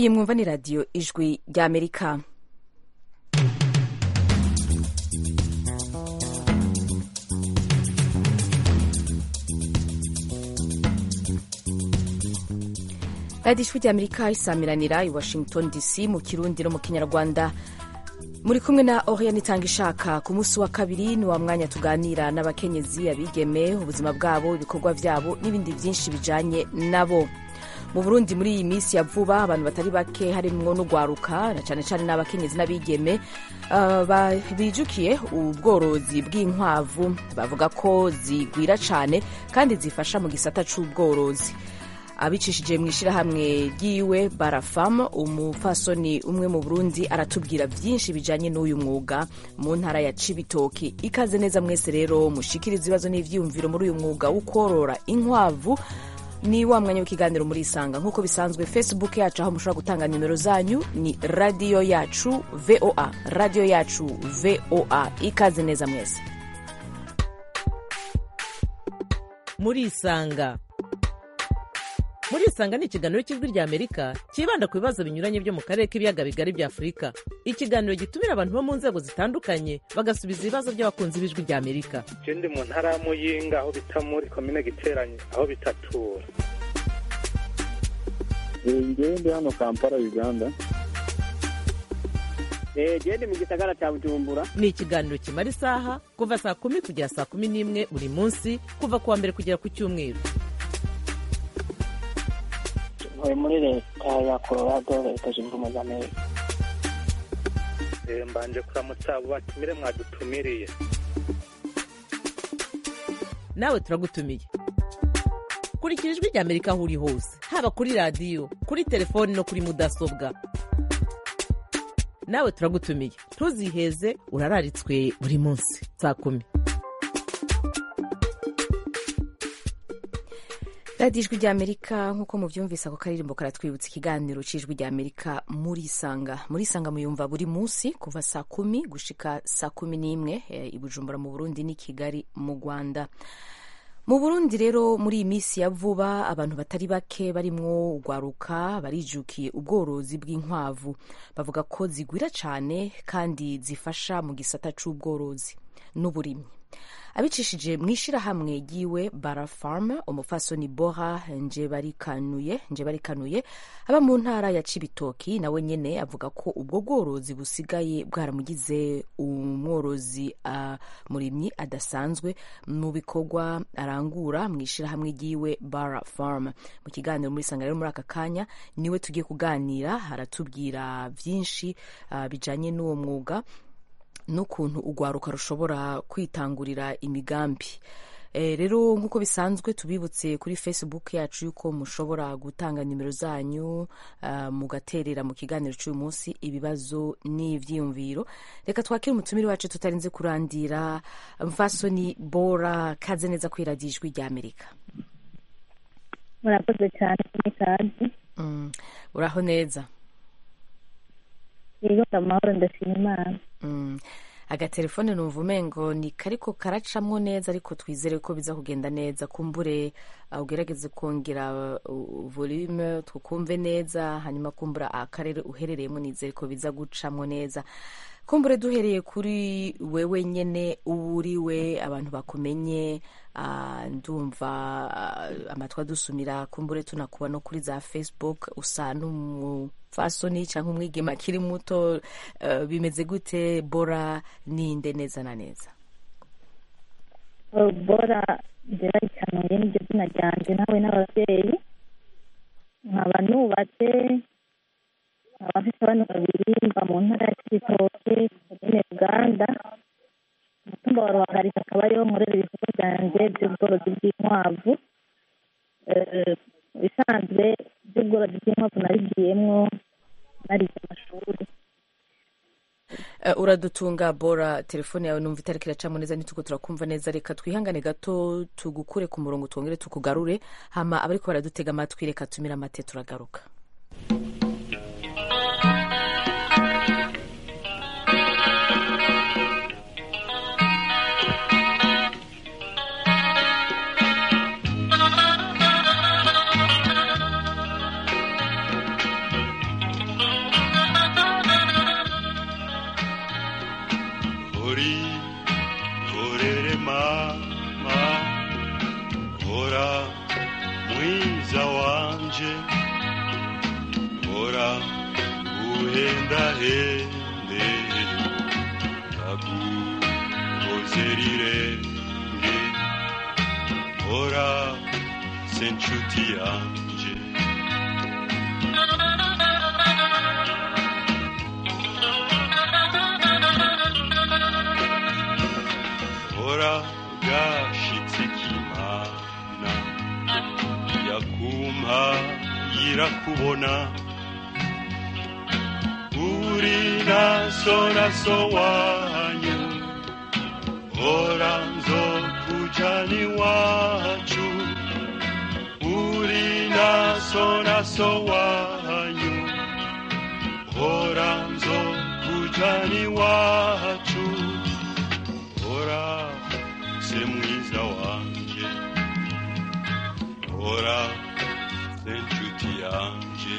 iyi mwumva ni radiyo ijwi ry'amerika radiyo ijwi ry'amerika isamiranira i washington dc mu kirundi no mu kinyarwanda muri kumwe na oriane itanga ishaka ku munsi wa kabiri ni wa mwanya tuganira n'abakenyezi abigeme ubuzima bwabo ibikorwa byabo n'ibindi byinshi bijanye nabo mu burundi muri iyi minsi ya vuba abantu batari bake harimwo n'ugwaruka na cyane cyane n'abakenyezi n'abigeme uh, bijukiye ubworozi bw'inkwavu bavuga ko zigwira cyane kandi zifasha mu gisata c'ubworozi abicishije mu ishyirahamwe ryiwe barafam umupfasoni umwe mu burundi aratubwira byinshi bijanye n'uyu mwuga mu ntara ya cibitoki ikaze neza mwese rero mushikiriza ibibazo n'ivyiyumviro muri uyu mwuga wo korora inkwavu ni wa mwanya w'ikiganiro muri isanga nk'uko bisanzwe facebook yacu aho mushobora gutanga nimero zanyu ni radiyo yacu voa radiyo yacu voa ikaze neza mwese muri isanga muri isanga ni ikiganiro cy'ijwi rya amerika cyibanda ku bibazo binyuranye byo mu karere k'ibiyaga bigari bya afurika ikiganiro gitumira abantu bo mu nzego zitandukanye bagasubiza ibibazo by'abakunzi b'ijwi rya amerika ndi mu ntara ya muyinga aho bita muri komine giteranye aho bitatura ngewe ndi hano kampala uganda gende mu gisagara cya bujumbura ni ikiganiro kimara isaha kuva saa kumi kugera saa kumi n'imwe buri munsi kuva ku wa mbere kugera ku cyumweru ntuye muri leta ya colorado leta zunze ubumwe za amerika mbanje kuramutsa abo batumire mwadutumiriye nawe turagutumiye kurikira ijwi rya amerika aho uri hose haba kuri radiyo kuri telefoni no kuri mudasobwa nawe turagutumiye ntuziheze urararitswe buri munsi saa kumi radiyo ijwi ry'amerika nk'uko mubyumvise ako karirimbo karatwibutsa ikiganiro cy'ijwi ry'amerika muri isanga muri isanga muyumva buri munsi kuva saa kumi gushika saa kumi n'imwe i bujumbura mu burundi n'i kigali mu rwanda mu burundi rero muri iyi minsi ya vuba abantu batari bake barimwo ugwaruka barijukiye ubworozi bw'inkwavu bavuga ko zigwira cyane kandi zifasha mu gisata c'ubworozi n'uburimyi abicishije mu ishyirahamwe ryiwe barafarm umufasoni bora njebarikanuye njebarikanuye aba mu ntara ya cibitoki nawe nyene avuga ko ubwo bworozi busigaye bwaramugize umworozi uh, murimyi adasanzwe mu bikorwa arangura mu ishyirahamwe ryiwe bara farm mu kiganiro muri sanga rero muri aka kanya niwe tugiye kuganira aratubwira vyinshi uh, bijanye n'uwo mwuga n'ukuntu urwaruka rushobora kwitangurira imigambi rero nk'uko bisanzwe tubibutse kuri facebook yacu yuko mushobora gutanga nimero zanyu mugaterera mu kiganiro cy'uyu munsi ibibazo n'ibyiyumviro reka twakire umutumire wacu tutarinze kurandira mfasoni bora kaze neza ku iradiyo ijwi rya amerika murakoze cyane kuri kazi uraho neza yego amahoro ndashima imana agatelefone numva umengo ni kariko karacamwo neza ariko twizere ko biza kugenda neza kumbure ugerageze kongera volume tukumve neza hanyuma kumbura akarere uherereyemo nizere ko biza gucamwo neza kumbure duhereye kuri wewe nyene uriwe abantu bakumenye ndumva amatwi adusumira kumbure tunakuba no kuri za facebook usa n'umufasoni cyangwa umwigema akiri muto bimeze gute bora ninde neza na neza bora ngera ikanuye niryo zina ryanjye nawe n'ababyeyi nkaba nubatse nkaba mfite abana babiri mva mu ntara ya kibitoke komine uganda umutumba wa ruhagarika akaba ariho nkorera ibikorwa byanjye by'ubworozi bw'inkwavu bisanzwe by'ubworozi bw'inkwavu nabigiyemwo narize amashuri uradutunga bora telefone yawe numva itariki iracamo neza ntituko turakumva neza reka twihangane gato tugukure ku murongo twongere tukugarure hama abariko baradutega amatwi reka tumire amate turagaruka horere mama hora mwiza wanje hora uhendahende ndaguhoze rirenge hora se nshuti yanje hora gashitse kimana yakumpa yirakubona uri naso naso wanyu hora nzokujana iwacu uri naso naso wanyu hora nzokujana iwacu hora se mwiza wanje hora se nshuti yanje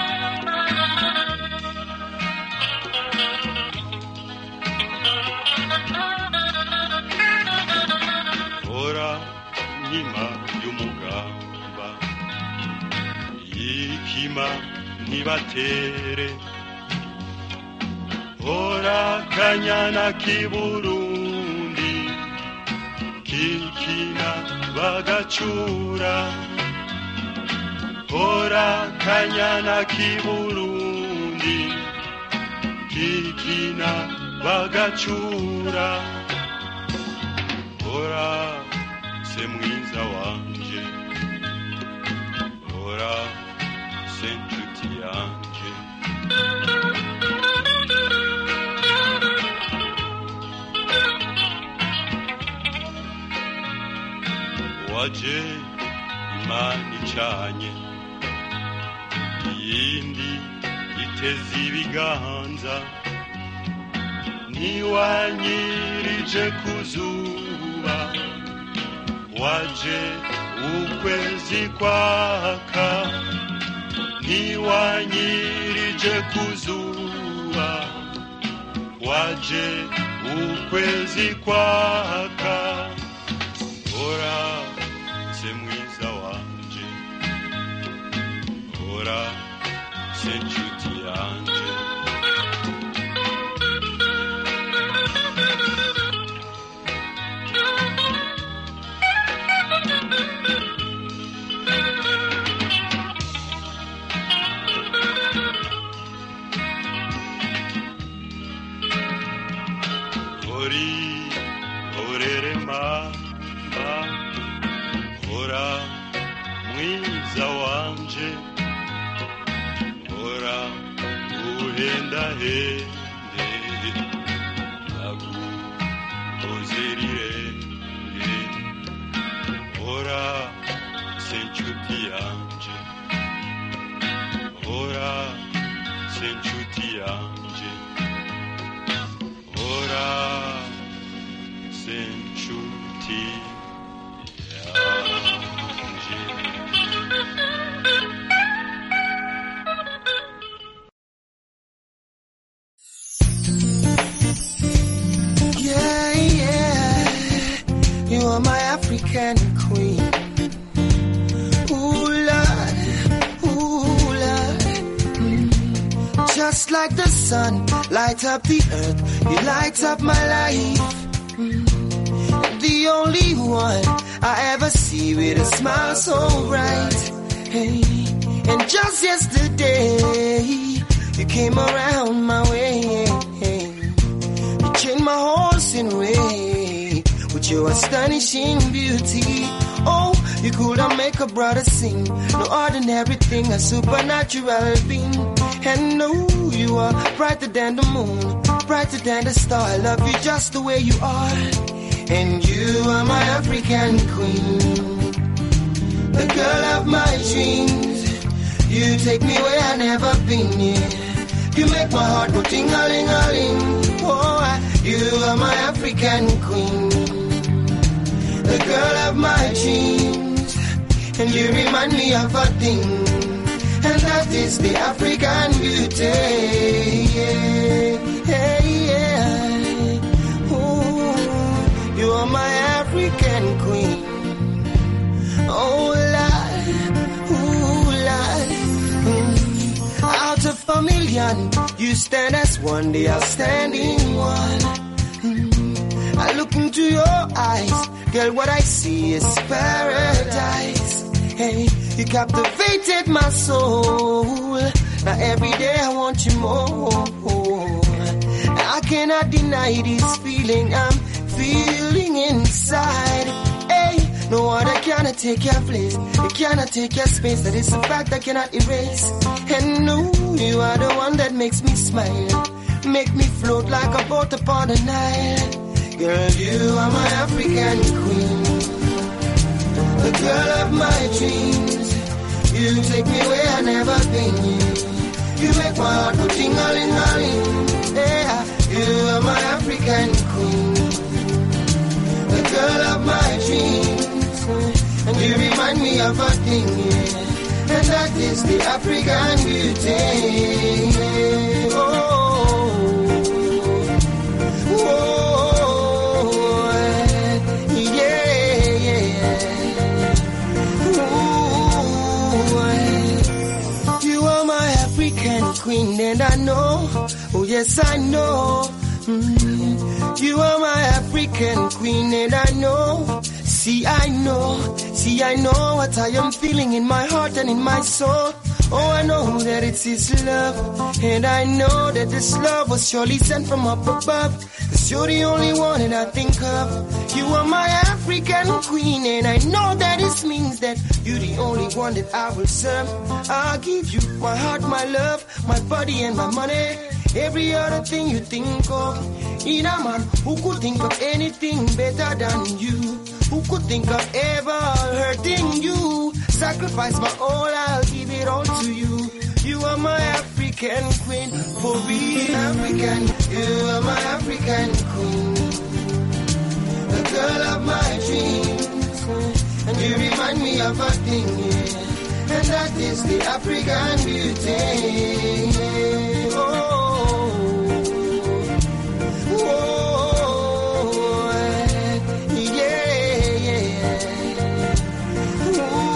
hora nkima y'umugamba yikima ntibatere hora kanyana k'iburundi kikina bagacura hora kanyana k'iburundi kikina bagacura hora se mwiza wanje hora se nshuti yanje waje imana icanye iyindi iteze ibiganza ntiwanyirije ku zuba waje ukwezi kwaka ntiwanyirije ku zuba waje ukwezi kwaka hora se mwiza wanje hora se nshuti yanje hori horere mama hora mwiza wanje hora uhendahende naguhoze rirenge hora se nshuti yanje hora se nshuti yanje hora se nshuti Yeah, yeah. You are my African queen. Ooh, Lord. Ooh, Lord. Mm. Just like the sun, light up the earth. You light up my life. Mm. The only one I ever see with a smile so bright. Hey. And just yesterday, you came around my way. You changed my horse in way with your astonishing beauty. Oh, you could have make a brother sing. No ordinary thing, a supernatural being. And no, you are brighter than the moon, brighter than the star. I love you just the way you are. And you are my African queen, the girl of my dreams. You take me where I never been. Yeah. You make my heart go ting a ling a ling. Oh, I- you are my African queen, the girl of my dreams, and you remind me of a thing, and that is the African beauty. Yeah, yeah, yeah. Ooh, you are my African queen. Oh Lord, ooh Lord. Mm. Out of a million, you stand as one, the outstanding one. Mm. I look into your eyes, girl. What I see is paradise. Hey, you captivated my soul. Now every day I want you more. I cannot deny this feeling I'm feeling inside. Hey, no other cannot take your place. It cannot take your space. That is a fact I cannot erase. And no, you are the one that makes me smile. Make me float like a boat upon the Nile. Girl, you are my African queen. The girl of my dreams. You take me where I never been. You make my heart go ting-a-ling-a-ling. Yeah, you are my African queen. The girl of my dreams. And you remind me of a thing, yeah. And that is the African beauty. Oh, oh, yeah, yeah. Ooh, you are my African queen, and I know, oh yes, I know. Mm, you are my African queen, and I know. See, I know, see, I know what I am feeling in my heart and in my soul. Oh, I know that it's His love, and I know that this love was surely sent from up above. Cause you're the only one that I think of. You are my African queen, and I know that this means that you're the only one that I will serve. I'll give you my heart, my love, my body, and my money. Every other thing you think of. In a man who could think of anything better than you. Who could think of ever hurting you? Sacrifice my all, I'll give it all to you. You are my African queen, for real African. You are my African queen, the girl of my dreams. And you remind me of a thing, yeah. and that is the African beauty. Oh. Oh, yeah, yeah.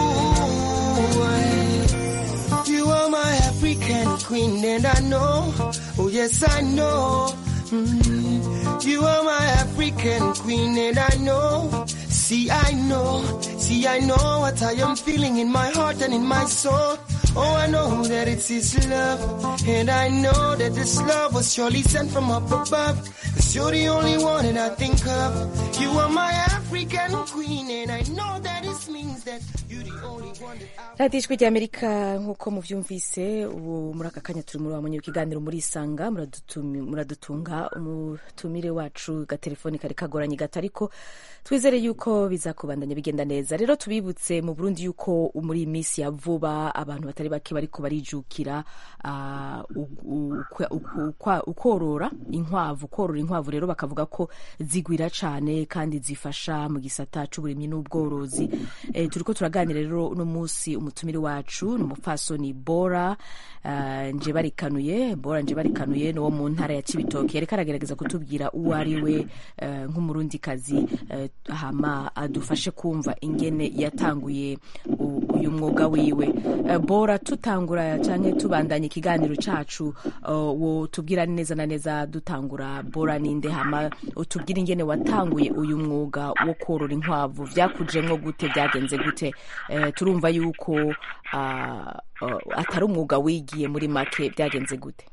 Ooh, you are my African queen, and I know, oh yes, I know. Mm, you are my African queen, and I know. See, I know, see, I know what I am feeling in my heart and in my soul. Oh, I know that it's His love, and I know that this love was surely sent from up above. Cause you're the only one that I think of. You are my African queen, and I know that this means that you're the only one that I radiyo ijwi ry'amerika nk'uko mubyumvise ubu muri aka kanya turi muri wamenye ikiganiro muri isanga muradutumi- muradutunga umutumire wacu gatelefoni kari kagoranye gato ariko twizere yuko bizakubandanya bigenda neza rero tubibutse mu burundi yuko muri iyi minsi ya vuba abantu batari bake bariko barijukira ah, u- u- ukwa- uku- ukwa- ukorora inkwavu korora inkwavu rero bakavuga ko zigwira cane kandi zifasha mu gisata c'uburimyi n'ubworozi eh, turiko turaganira rero uno munsi umutumire wacu ni umupfasoni bora ah, nje barikanuye bora nje barikanuye ni wo mu ntara ya cibitoke yariko aragerageza kutubwira uwo ari we eh, nk'umurundikazi eh, hama adufashe kumva ingene yatanguye u- uyu mwuga wiwe Eh, bora tutangura canke tubandanya ikiganiro cacu eh, wo tubwira neza na neza dutangura bora ninde hama utubwire ingene watanguye uyu mwuga wo korora inkwavu vyakujemwo gute vyagenze gute Eh, turumva yuko ah, eh, atari umwuga wigiye muri make vyagenze gute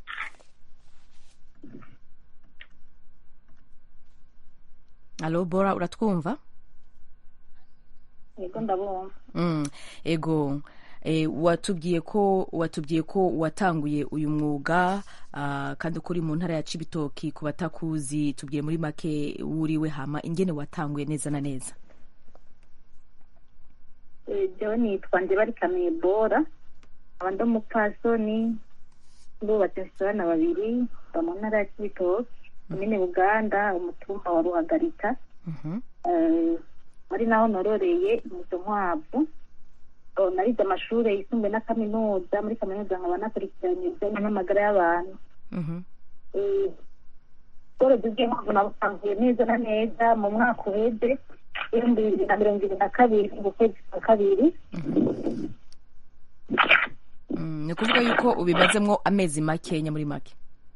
alo bora uratwumva yego ndabumva Mm, ego e, watubwiye ko watubwiye ko watanguye uyu mwuga ah, kandi ko uri mu ntara ya Cibitoki ku batakuzi tubwiye muri make wuriwe hama ingene watanguye neza na neza Eh, jewe nitwa ndibarikamiye bora aba ndi umupfasoni ndubatse mfite abana babiri mba mu ntara ya kibitoki komine buganda umutumba wa ruhagarika Mhm. Eh, ari naho nororeye izo nkwavu Oh, narize amashuri yisumbuye na kaminuza muri kaminuza nkaba nakurikiranye ibijyanye n'amagara y'abantu Mhm. Eh, ubworozi bw'inkwavu nabutanguye neza na neza mu mwaka uheze ibihumbi bibiri na mirongo ibiri na kabiri mu kwezi kwa kabiri Mm, ni ukuvuga yuko ubimazemwo amezi makenya muri make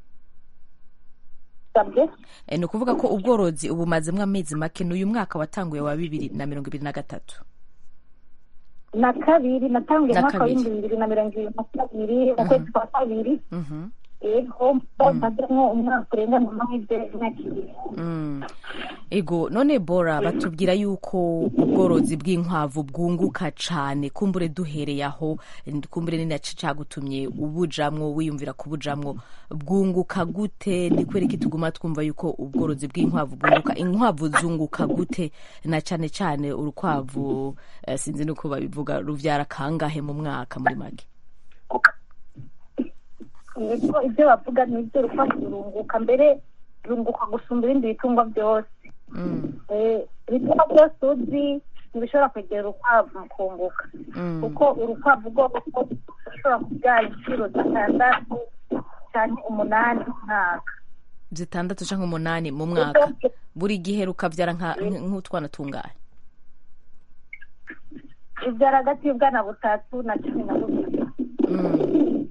sabwe Eh, ni ukuvuga ko ubworozi ubumazemwo amezi make n'uyu mwaka watanguye wa bibiri na mirongo ibiri na gatatu na kabiri natanguye Na umwaka kabiri. w'ibihumbi bibiri na mirongo ibiri na kabiri mu kwezi kwa kabiri Mhm. yego mazemwo umwaka urenga mu mahirwe imyaka ibiri Mm. ego none bora batubwira yuko ubworozi bw'inkwavu bwunguka cane kumbure duhereye aho kumbure ni naco cagutumye ubujamwo wiyumvira kubujamwo bwunguka gute ni kubera iki tuguma twumva yuko ubworozi bw'inkwavu bwunguka inkwavu zunguka gute na cane cane urukwavu eh, sinzi nuko babivuga ruvyara kangahe mu mwaka muri make yego ibyo bavuga ni ibyo urukwavu rurunguka mbere rurunguka gusumba ibindi bitungwa byose Mm. Eh, ibitungwa byose uzi ntibishobora kwegera urukwavu mu kunguka Mm. kuko urukwavu rwose rushobora kubyara inshuro zitandatu cyane umunani mu mwaka zitandatu canke umunani mu mwaka buri gihe rukavyara nka- nk'utwana tungahe ibyara hagati y'ubwana butatu na cumi na bubiri Mm.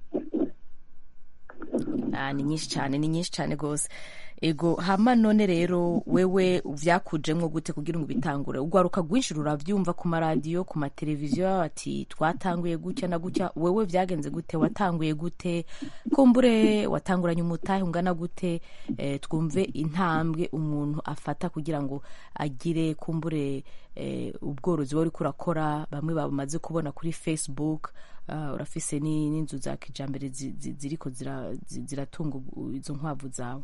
Ah, ni nyinshi cyane ni nyinshi cyane rwose ego hama none rero wewe vyakujemwo gute kugira ngo ubitangure ugwaruka rwinshi ruravyumva ku maradiyo ku mateleviziyo ati twatanguye gutya na gutya wewe vyagenze gute watanguye gute kumbure watanguranye umutahe ungana gute eh, twumve intambwe umuntu afata kugira ngo agire kumbure eh, ubworozi wari kurakora bamwe bamaze kubona kuri facebook uh, urafise ni- n'inzu za kijambere zi- zi- ziriko zira- zi- ziratunga ubu- izo nkwavu zawe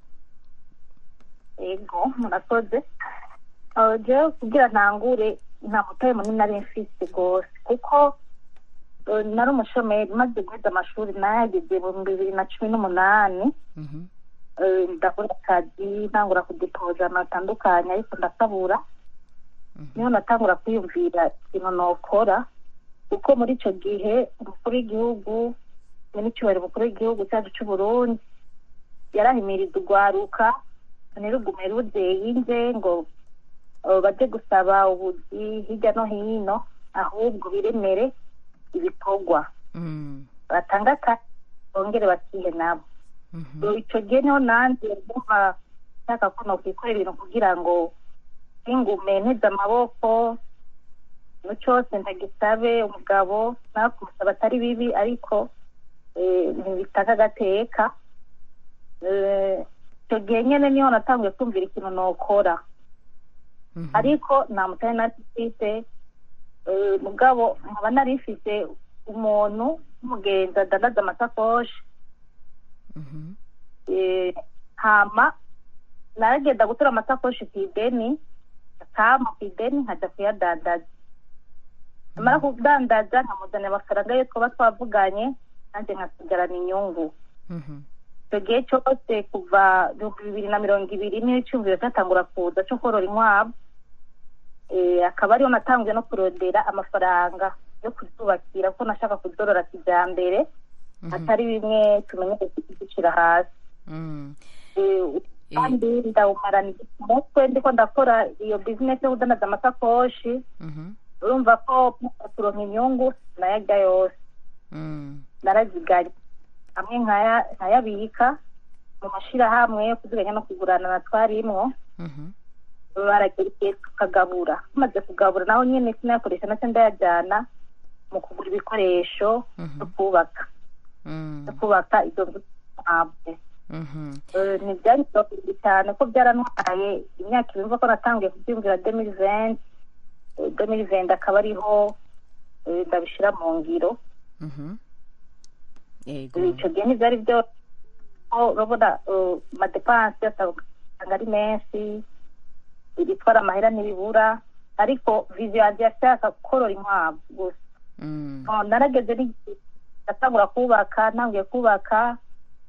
yego murakoze Eh, jewe kugira ntangure nta mutahe munini nari mfise rwose kuko eh, nari umushomeri maze guheza amashuri nayageze mu bibiri na cumi n'umunani Mhm. Eh, ndakora akazi ntangura kudepoza ahantu hatandukanye ariko ndakabura niho natangura kwiyumvira ikintu nokora kuko muri icyo gihe umukuru w'igihugu n'icyubahiro umukuru w'igihugu cyacu cy'u Burundi yarahimiriza urwaruka ntirugume ruzeyinze ngo eh, baje gusaba ubuzi hirya no hino ahubwo biremere ibikorwa Mm. batanga akazi bongere bakihe nabo Mhm. So, icyo gihe niho nanjye ndumva nshaka ko nokwikorera ibintu kugira ngo singume nteze amaboko ikintu cyose ndagisabe umugabo nawe kumusaba atari bibi ariko eh, ntibitaka agateka Eh, icyo gihe nyine niho natanguye kumvira ikintu nokora Mhm. ariko nta mutari nari mfite eh, mugabo nkaba nari mfite umuntu w'umugenzi adandaza amasakoshi Mhm. eh, hama naragenda gutora amasakoshi ku ideni akama ku ideni nkajya kuyadandaza namara kudandaza nkamuzanira amafaranga yo twaba twavuganye nanjye nkasigarana inyungu Mhm. icyo gihe cyose kuva ibihumbi bibiri na mirongo ibiri niyo icyumviro cyatangura kuza cyo korora inkwavu Eh, akaba ariyo natanguye no kurondera amafaranga yo kuzubakira kuko nashaka kuzorora kijyambere atari bimwe tumenyere kuzishyira hasi Mm. Eh, kandi ndawumarana umutwe ndiko ndakora iyo bizinesi yo kudandaza amasakoshi Mhm. urumva ko kuronka inyungu nayarya yose Mm. naraziganye hamwe nkaya- nkayabika mu mashirahamwe yo kuziganya no kugurana na twarimwo Mhm. baragera igihe tukagabura tumaze kugabura naho nyine sinayakoresha nacyo ndayajyana mu kugura ibikoresho Mhm. byo kubaka Mm. byo kubaka izo nzu ntabwo Mhm. ni byaritoye cyane ko byarantwaye imyaka ibiri ko natangiye kubyumvira demiri venti demiri venti akaba ariho eh, ndabishyira mu ngiro Mhm. Yego. icyo gihe ntibyari byose ko urabona eh, amadepanse asanga ari menshi ibitwara amahera ntibibura ariko viziyo yanjye yashaka korora inkwavu gusa Mm. Oh, narageze n'igihe ndatangura kubaka ntanguye kubaka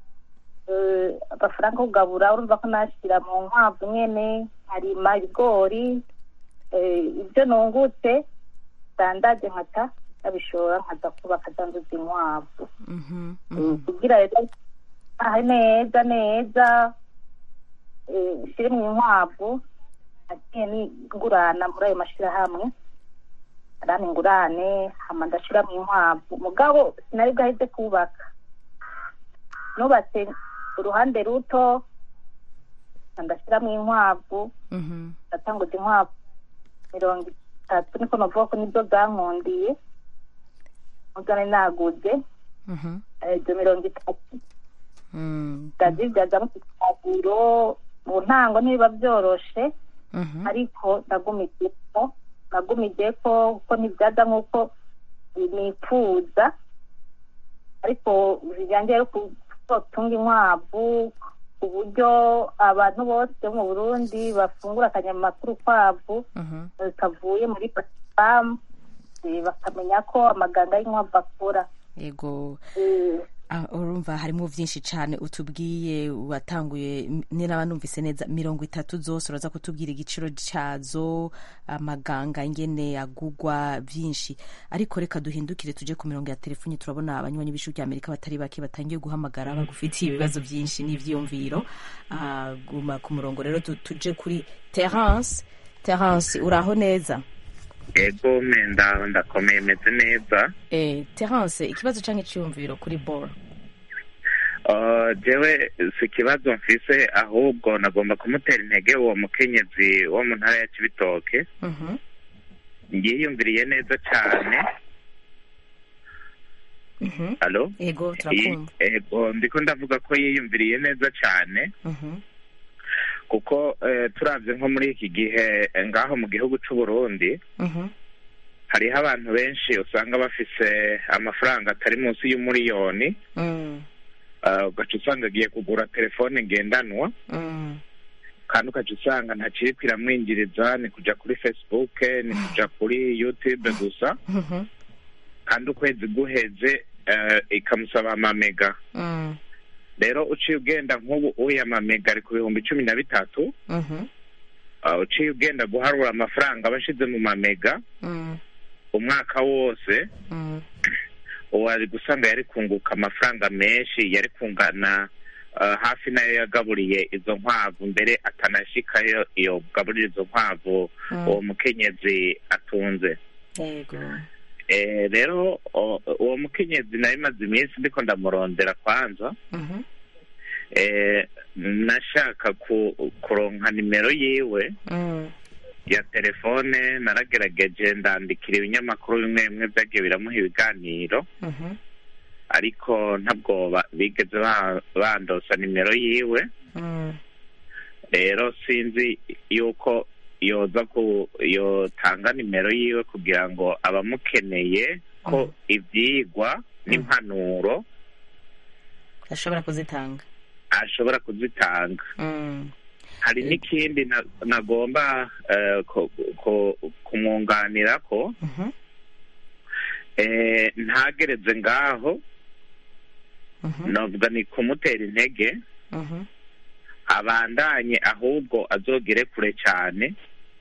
eh, amafaranga yo kugabura urumva ko nashyira mu nkwavu nyene nkarima ibigori eh, ibyo nungutse dandaje nkata ndabishora nkaza kubaka danduza inkwavu Mhm. Eh, Mhm. kugira rero ahe neza neza eh, nshyire mu inkwavu nagiye nigurana muri ayo mashyirahamwe arana ingurane hama ndashira mu inkwavu mugabo sinari bwaheze kubaka nubatse uruhande ruto ndashyira mu inkwavu Mhm. ndatanguza inkwavu mirongo itatu niko navuga ko nibyo bwankundiye nubwo nari naguze Mhm. eh, ibyo mirongo itatu Mm. ndazibyaza mu kaguro mu ntango ntibiba byoroshe Mhm. ariko nagumijeko nagumijeko kuko ntibyaza nk'uko nifuza ariko bijyanye rero ku gutunga inkwavu ku buryo abantu bose bo mu burundi bafungura akanyamakuru kwavu Mhm. kavuye muri pasipamu bakamenya ko amaganga y'inkwavu akora yego Eh, Ah, urumva harimo byinshi cyane utubwiye watanguye m- niba numvise neza mirongo itatu zose uraza kutubwira igiciro cyazo amaganga ingene agugwa byinshi ariko reka duhindukire tuje ku mirongo ya telefoni turabona abanywanyi b'ishuri rya amerika batari bake batangiye guhamagara bagufitiye ibibazo byinshi n'ibyiyumviro Ah, guma ku murongo rero tu- tuje kuri terence terence uraho neza ego menda ndakomeye meze neza eh, terence ikibazo cyangwa icyiyumviro kuri bora Uh, jewe si ikibazo mfise ahubwo nagomba kumutera intege uwo mukenyezi wo mu ntara ya kibitoke Mhm. yiyumviriye neza cyane Mhm. alo yego turakumva ego ndiko ndavuga ko yiyumviriye neza cyane Mhm. kuko eh, turavye nko muri iki gihe eh, ngaho mu gihugu c'u Burundi Mhm. hariho abantu benshi usanga bafise amafaranga atari munsi y'umuriyoni Mm. uh, ugaca usanga agiye kugura telefone ngendanwa Mm. kandi ukaca usanga ntakiri kiramwinjiriza ni kuja kuri facebook ni kuja kuri youtube gusa Mhm. kandi ukwezi guheze uh, ikamusaba amamega Mm. rero uciye ugenda nk'ubu uya amamega ari ku bihumbi cumi na bitatu Mhm. uh, uciye ugenda guharura amafaranga aba ashize mu mamega Mm. umwaka wose Mm. uwo ari gusanga yari kunguka amafaranga menshi yari kungana uh, hafi nayo yagaburiye izo nkwavu mbere atanashikayo iyo gaburira izo nkwavu Mm. uwo mukenyezi atunze yego Eh, rero o- uwo mukenyezi nari maze iminsi ndiko ndamurondera kwanza Mhm. eh, nashaka ku, kuronka nimero yiwe Mm. ya telefone naragerageje ndandikira ibinyamakuru bimwe bimwe byagiye biramuha ibiganiro Mhm. ariko ntabwo ba- bigeze ba- bandosa nimero yiwe Mm. rero sinzi yuko yoza ku yotanga nimero yiwe kugira ngo abamukeneye ko ibyigwa n'impanuro ashobora kuzitanga ashobora kuzitanga Mm. hari n'ikindi na- nagomba eh, ku- ku- kumwunganira ko Mhm. eh, ntagereze ngaho Mhm. novuga ni kumutera intege Mhm. abandanye ahubwo azogere kure cyane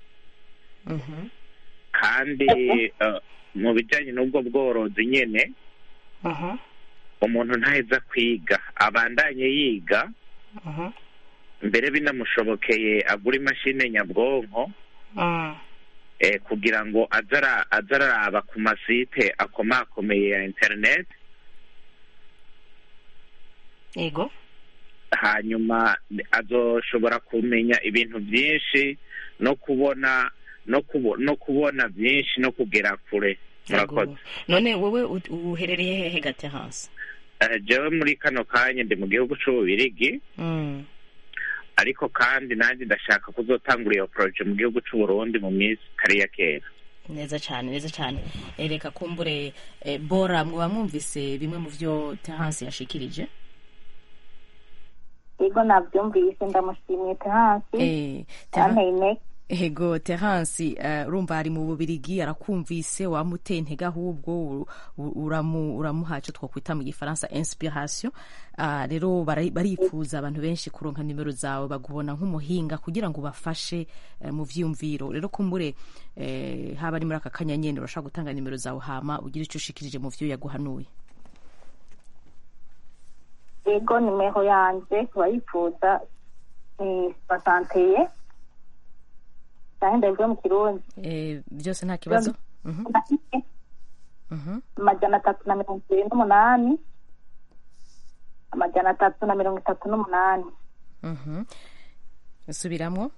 Mhm. kandi eh, mu bijyanye n'ubwo bworozi nyine Mhm. umuntu ntaheza kwiga abandanye yiga Mhm. mbere binamushobokeye agura imashini nyabwonko Mm. eh, kugira ngo aze ara- aze araraba ku masite akomakomeye ya interineti yego hanyuma azoshobora kumenya ibintu byinshi no kubona no kubo, no kubona byinshi no kugera kure murakoze Yego. none wowe u- uherereye hehe gaterance Eh, jewe muri kano kanya ndi mu gihugu c'ububirigi Mm. ariko kandi nanjye ndashaka kuzotangura iyo poroje mu gihugu c'u Burundi mu minsi itari ya kera neza cyane neza cyane Eh, reka kumbure eh, bora mwaba mwumvise bimwe mu byo terance yashikirije yego nabyumvise ndamushimiye terance Eh, Terence- yanteye intege ego terance eh, urumva ari mu bubirigi arakumvise wamuteye intege ahubwo u- u- uramu- uramuha icyo twakwita mu gifaransa inspiration Ah, rero bara- barifuza abantu benshi kuronka nimero zawe bagubona nk'umuhinga kugira ngo ubafashe eh, mu vyiyumviro rero kumbure eh, haba ari muri aka kanya nyene urashobora gutanga nimero zawe hama ugira icyo ushikirije mu vyo yaguhanuye yego nimero yanjye ku bayifuza ni basanteye cyangwa ndabivuge mu kirundi Eh, byose nta kibazo Mhm, mhm. amajana atatu na mirongo ibiri n'umunani amajana atatu na mirongo itatu n'umunani Mhm. subiramwo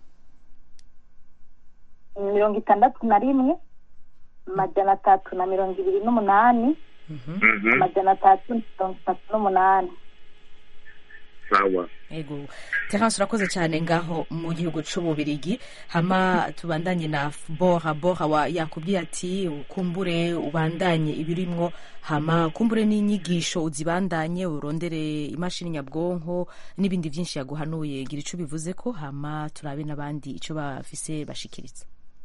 mirongo itandatu na rimwe amajana atatu na mirongo ibiri n'umunani amajana atatu na mirongo itatu n'umunani sawa ego terence urakoze cyane ngaho mu gihugu c'ububirigi hama tubandanye na bora bora wa yakubwiye ati ukumbure ubandanye ibirimwo hama kumbure n'inyigisho uzibandanye urondere imashini nyabwonko n'ibindi byinshi yaguhanuye gira ico bivuze ko hama turabe n'abandi ico bafise bashikiriza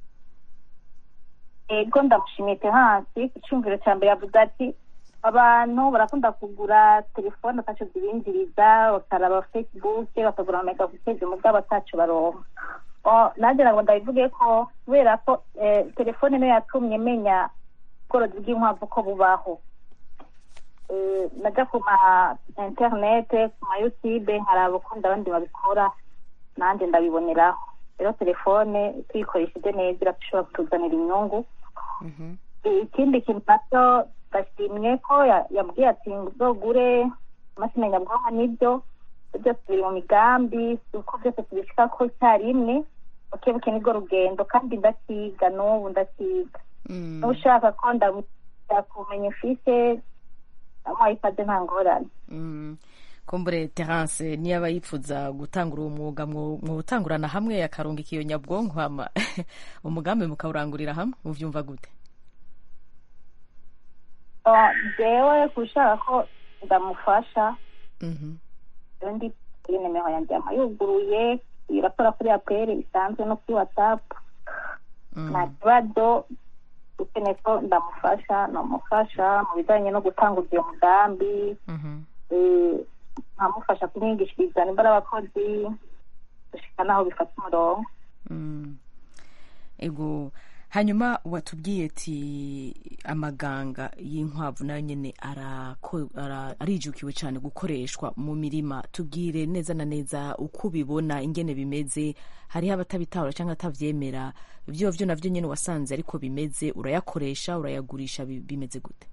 ego ndamushimiye hasi ku cyumviro cya mbere yavuze ati abantu barakunda kugura telefone ataco zibinjiriza bakaraba facebook bakagura amamega guteza umugabo ataco baronka O, nanjye ntabwo ndabivuge ko kubera ko eh, telefone niyo yatumye menya ubworozi bw'inkwavu ko bubaho Eh, najya ku ma interinete ku ma youtube nkaraba ukundi abandi babikora nanjye ndabiboneraho rero telefone tuyikoresheje neza irashobora kutuzanira inyungu ikindi kintu nacyo ndashimye ko ya- yambwiye ati uzogure imashini nyabwonko nibyo byose biri mu migambi si uko byose tubishika ko icyarimwe buke buke nibwo rugendo kandi ndakiga n'ubu ndakiga niba ushaka ko ndamenya kumenya ifise amuhaye ikaze nta ngorane Mm. kumbure terence niyaba yipfuza gutangura uwo mwuga mwo- mwotangurana hamwe akarungika iyo nyabwonko hama umugambi mukawurangurira hamwe muvyumva gute Ah, jewe kushaka ko ndamufasha Mhm. rero ndi kuri nimero yanjye yama yuguruye irakora kuri aperi isanzwe no kuri watsapu nta kibazo ukeneye ko ndamufasha namufasha mu bijyanye no gutanguza iyo mugambi eh, nkamufasha kumwigishiriza nimba ari abakozi gushika n'aho bifata umurongo Mm. ego hanyuma watubwiye ati amaganga y'inkwavu nayo nyene arako- ara- arijukiwe cyane gukoreshwa mu mirima tubwire neza na neza uko ubibona ingene bimeze hariho abatabitahura cyangwa atavyemera vyo vyo navyo nyene wasanze ariko bimeze urayakoresha urayagurisha bi- bimeze gute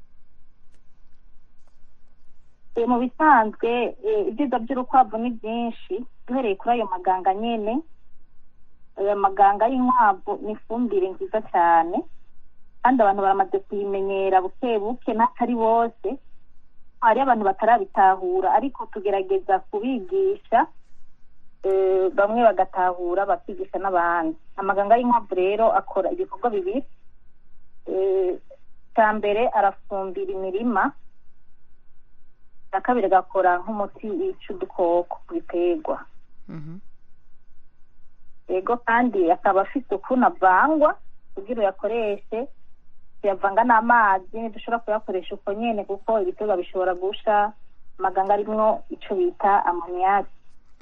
Eh, mu bisanzwe eh, ibyiza by'urukwavu ni byinshi duhereye kuri ayo maganga nyene ayo maganga y'inkwavu ni ifumbire nziza cyane kandi abantu baramaze kuyimenyera buke buke n'atari bose hari abantu batarabitahura ariko tugerageza kubigisha eh, bamwe bagatahura bakigisha n'abandi amaganga y'inkwavu rero akora ibikorwa bibiri Eh, icya mbere arafumbira imirima icya kabiri agakora nk'umuti wica udukoko ku biterwa yego kandi akaba afite ukuntu avangwa kugira uyakoreshe tuyavanga n'amazi ntidushobora kuyakoresha uko nyene kuko ibiterwa bishobora gusha amaganga arimwo ico bita amoniyaki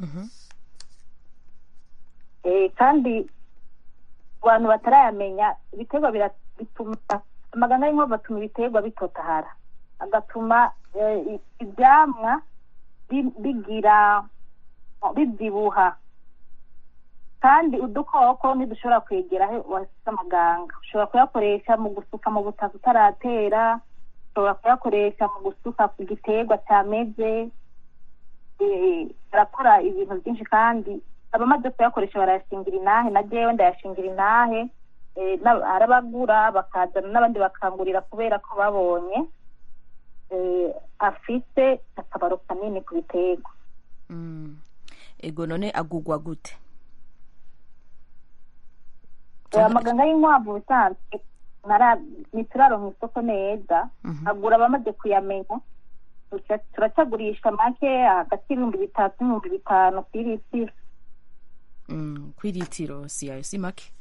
Eh, kandi ku bantu batarayamenya ibiterwa bira- bituma amaganga y'inkwavu atuma ibiterwa bitotahara agatuma eh, i- ivyamwa bi- bigira bibyibuha kandi udukoko ntidushobora kwegera aho wasize amaganga ushobora kuyakoresha mu gusuka mu butaka utaratera ushobora kuyakoresha mu gusuka ku giterwa cyameze eh, arakora ibintu byinshi kandi abamaze kuyakoresha barayashingira inahe na jewe ndayashingira inahe eh, n'ab- arabagura bakazana n'abandi bakangurira kubera ko babonye eh, afite akamaro kanini ku biterwa Mm. ego none agugwa gute Eh, amaganga y'inkwavu bisanzwe nara- ntituraronka isoko neza agura abamaze kuyamenya Tuca- turacagurisha make hagati y'ibihumbi bitatu n'ibihumbi bitanu ku iritiro Mm, kwiritiro si ayo si make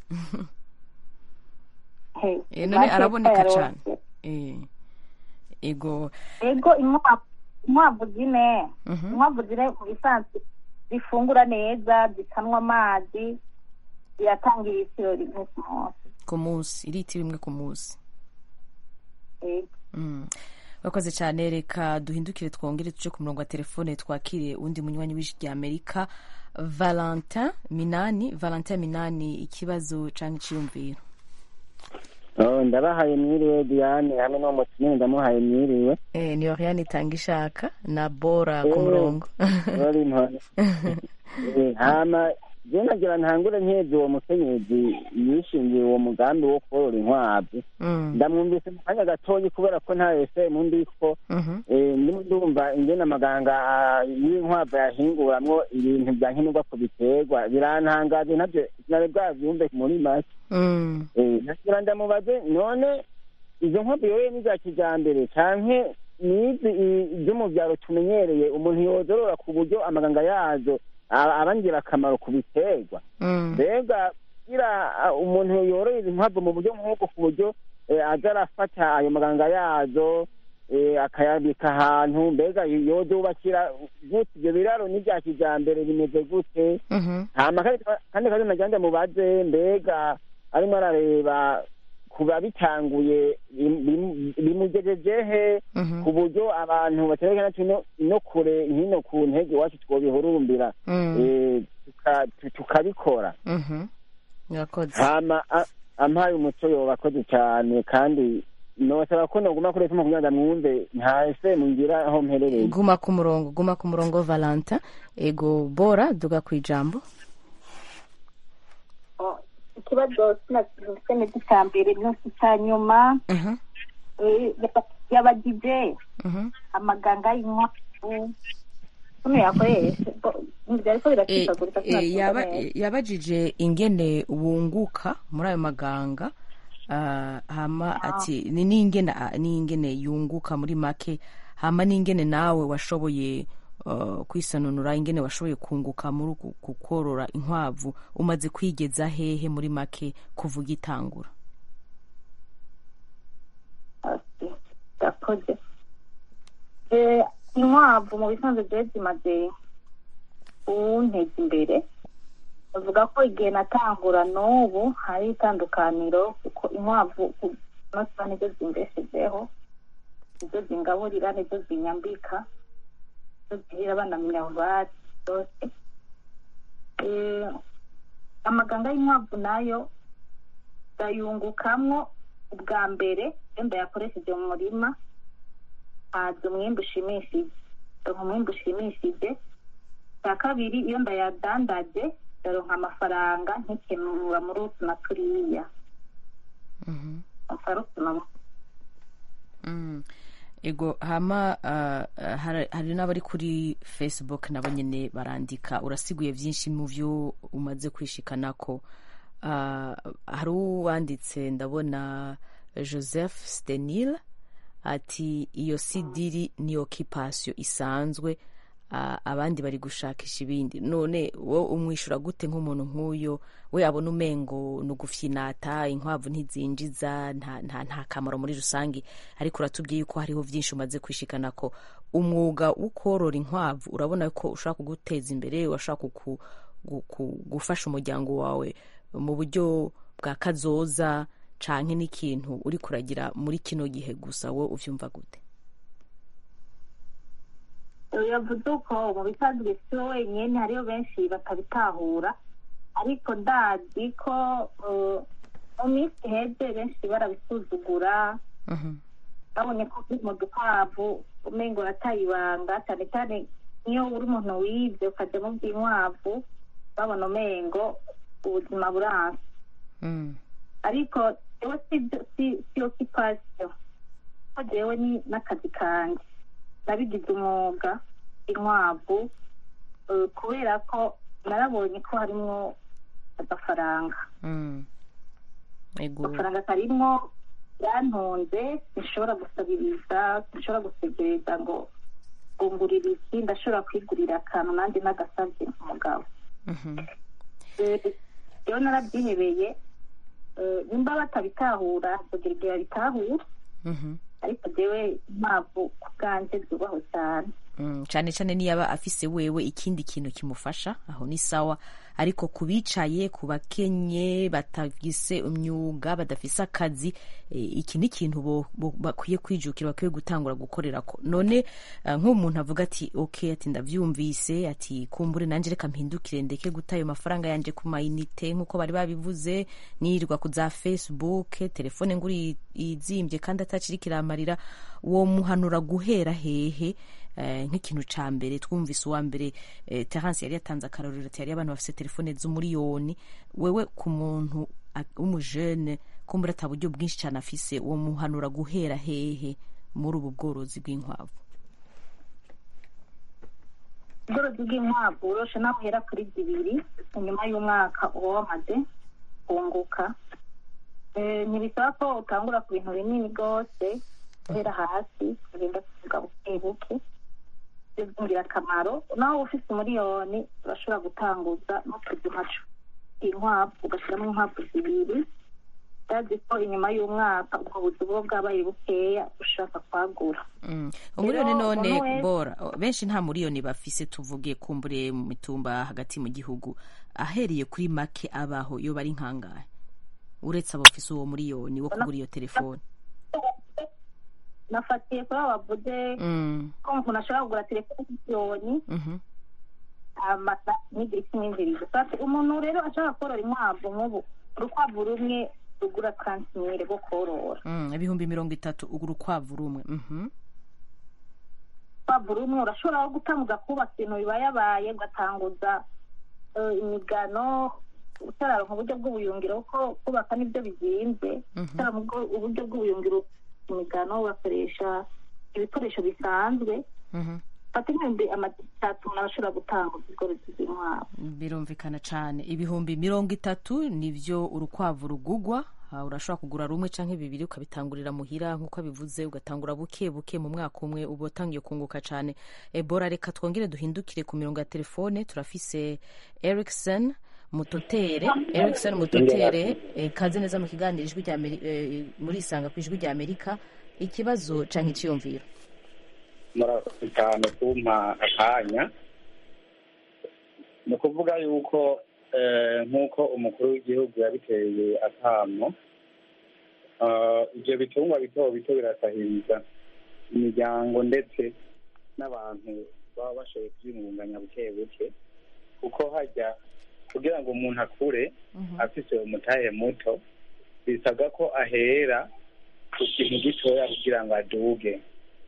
He, Eh, none make araboneka twayaronse. cane Eh, ego ego inkwavu inkwavu zine Mhm. inkwavu zine mu bisanzwe zifungura neza zikanwa amazi ziratanga iritiro rimwe ku munsi ku munsi iritiro imwe ku munsi Ego. Mm. urakoze cyane reka duhindukire twongere tuje ku murongo wa telefone twakire undi munywanyi w'ijwi rya amerika valentin minani valentin minani ikibazo cyangwa iciyumviro Oh, ndabahaye mwiriwe diane hamwe n'uwo mutumire ndamuhaye mwiriwe eh, ni oriane itanga ishaka na bora ku Eh, murongo bari ntore Eh, hama je nagira ntangure nkeze uwo mukenyezi yishingiye uwo mugambi wo korora inkwavu Mm. ndamwumvise mu kanya gatoyi kubera ko nta fm ndiko Mhm. Eh, ndimo ndumva ingene amaganga ah, y'inkwavu yahinguramwo ibintu bya nkenerwa ku biterwa birantangaje ntabyo sinari bwavyumve muri make Mm. Eh, nagira ndamubaze none izo nkwavu yoye ni za kijambere canke nizi i- zo mu vyaro tumenyereye umuntu yozorora ku buryo amaganga yazo aba aba ngirakamaro ku biterwa Mm. mbega kugira ah, umuntu yoroye izi nkwavu mu buryo nk'ubwo ku buryo eh, aza arafata ayo maganga yazo eh, akayabika ahantu mbega yozubakira gute ivyo biraro ni vya kijambere bimeze gute Mhm. hama kandi kandi kandi nagira ndamubaze mbega arimo arareba kuba bitanguye bim- bim- bimugejeje he Mhm. ku buryo abantu baterekana no, no kure hino ku ntege iwacu twobihurumbira Mm. eh, tuka- tu- tukabikora Mhm. urakoze hama a- ampaye umuco yoba akoze cyane kandi nosaba ko noguma kuri fm kugira ngo ndamwumve nta fm ngira aho mperereye guma ku murongo guma ku murongo valentin ego bora duga ku ijambo ikibazo sinafise neza icya mbere n'iki icya nyuma Mhm. eh, yaba- yabagije Mhm. amaganga y'inkwavu kuno yakoresha bo- byari ko Eh, biracikagurika eh, sinabyumva yaba- neza. yabajije ingene wunguka muri ayo maganga ah, hama Ah. ati ni n'ingene ah, n'ingene yunguka muri make hama n'ingene nawe washoboye uh, kwisanunura ingene washoboye kunguka muri uku ku korora inkwavu umaze kwigeza hehe muri make kuva ugitangura yakoze Eh, inkwavu mu bisanzwe byari zimaze kunteza imbere bavuga ko igihe natangura n'ubu hari itandukaniro kuko inkwavu ku- no kuba nizo zimbeshejeho nizo zingaburira nizo zinyambika nizo zihira abana minervari zose Eh, amaganga y'inkwavu nayo ndayungukamwo ubwa mbere iyo ndayakoresheje mu murima haza umwimbu ushimishije ndonka umwimbu ushimishije cya kabiri iyo ndayadandaje ndaronka amafaranga nkikenura muri utu na turiya akarutuma Mm. ego hama uh, hari, hari n'abari kuri facebook nabo nyene barandika urasiguye vyinshi mu vyo umaze kwishikanako uh, hari uwanditse ndabona joseph stenil ati iyo sidiri ni occupation isanzwe uh, abandi bari gushakisha ibindi none wo umwishura gute nk'umuntu nk'uyo we abona umengo ni ugufyinata inkwavu ntizinjiza nta, nta, nta kamaro muri rusange ariko uratubwiye yuko hariho vyinshi umaze kwishikana ko umwuga wo korora inkwavu urabona ko ushobora kuguteza imbere urashobora kuku, guku- gufasha umuryango wawe mu buryo bwa kazoza canke n'ikintu uri kuragira muri kino gihe gusa we uvyumva gute yavuze uko mu bisanzwe si we wenyine hariyo benshi batabitahura ariko ndazi ko eh, mu minsi iheze benshi barabisuzugura babonye ko uri mu dukwavu umengo urataye ibanga cyane cyane niyo uri umuntu wibye ukajya mu by'inkwavu babona umengo ubuzima buranse ariko jewe si si si occupation ko jewe ni n'akazi kanjye nabigize umwuga inkwavu eh, kubera ko narabonye ko harimwo agafaranga Mm. ego agafaranga karimwo yantunze sinshobora gusabiriza sinshobora gusegereza ngo ngungurira iki ndashobora kwigurira akantu nanjye n'agasabye umugabo Mhm. Eh, rero narabyihebeye eh, nimba batabitahura kugira igihe babitahura Mhm. ariko jewe impamvu ku bwanjye zubahwe cyane Mm, cyane cyane niyo aba afise wewe ikindi kintu kimufasha aho ni sawa ariko ku bicaye ku bakenye batafise imyuga badafise akazi e, iki ni ikintu bo- bo- bakwiye kwijukira bakwiye gutangura gukorera ko none uh, nk'umuntu avuga ati ok ati ndavyumvise ati kumbure nanje reka mpindukire ndeke guta ayo mafaranga yanje ku mayinite nk'uko bari babivuze nirirwa ku za facebook telefone nguri izimbye kandi atakiri kiramarira wo muhanura guhera hehe eh, nk'ikintu ca mbere twumvise uwa mbere eh, terence yari yatanze akarorero ati hariyo abantu bafise telefone z'umuriyoni wewe ku muntu a- w'umujene kumbura ata buryo bwinshi cyane afise uwo muhanura guhera hehe muri ubu bworozi bw'inkwavu ubworozi bw'inkwavu uroshe naho uhera kuri zibiri inyuma y'umwaka uba wamaze kunguka Eh, ntibisaba ko utangura ku bintu binini rwose guhera hasi ugenda kuvuga buke buke ibyo ingirakamaro naho uba ufite umuriyoni urashobora gutanguza n'utuzima inkwavu ugashyiramo inkwavu zibiri utazi ko inyuma y'umwaka ubwo buzi buba bwabaye bukeya ushaka kwagura Mm. umuriyoni Rero, none umuntu wese- bora benshi nta muriyoni bafise tuvuge kumbure mu mitumba hagati mu gihugu ahereye kuri make abaho iyo bari nkangahe uretse abo bafise uwo muriyoni wo kugura iyo telefone nafatiye kuri abo bavuze Mm. ko umuntu ashobora kugura telefone y'miliyoni Mhm. amata n'igira ikimwinjiriza Sasa umuntu rero ashaka korora inkwavu nk'ubu urukwavu rumwe rugura kansimire rwo korora Mm, ibihumbi mirongo itatu ugura ukwavu rumwe Mhm. urukwavu rumwe urashobora no gutanguza kubaka ibintu bibayabaye ugatanguza eh, imigano utararonka uburyo bw'ubuyungiro kuko kubaka nibyo bizinze Mhm. utararonka ubwo- uburyo bw'ubuyungiro imigano ugakoresha ibikoresho bisanzwe Mhm. fata ibihumbi amatatu umuntu arashobora gutanguza ubworozi bw'inkwavu birumvikana cyane ibihumbi mirongo itatu nivyo urukwavu rugugwa Ah, urashobora kugura rumwe canke bibiri ukabitangurira muhira nk'uko abivuze ugatangura buke buke mu mwaka umwe uba utangiye kunguka cane ebora reka twongere duhindukire ku mirongo ya telefone turafise erikson mutotere erikson mutotere eh, kaze neza mu kiganiro ijwi rya Ameri- eh, muri isanga ku ijwi rya amerika ikibazo canke iciyumviro murakoze cyane kumpa akanya ni ukuvuga yuko eh, nk'uko umukuru w'igihugu yabiteye akamo eh, ibyo bitungwa bito bito birasahiriza imiryango ndetse n'abantu baba bashoboye kubyingunganya buke buke kuko hajya kugira ngo umuntu akure afise umutahe muto bisabwa ko ahera ku kintu gitoya kugira ngo aduge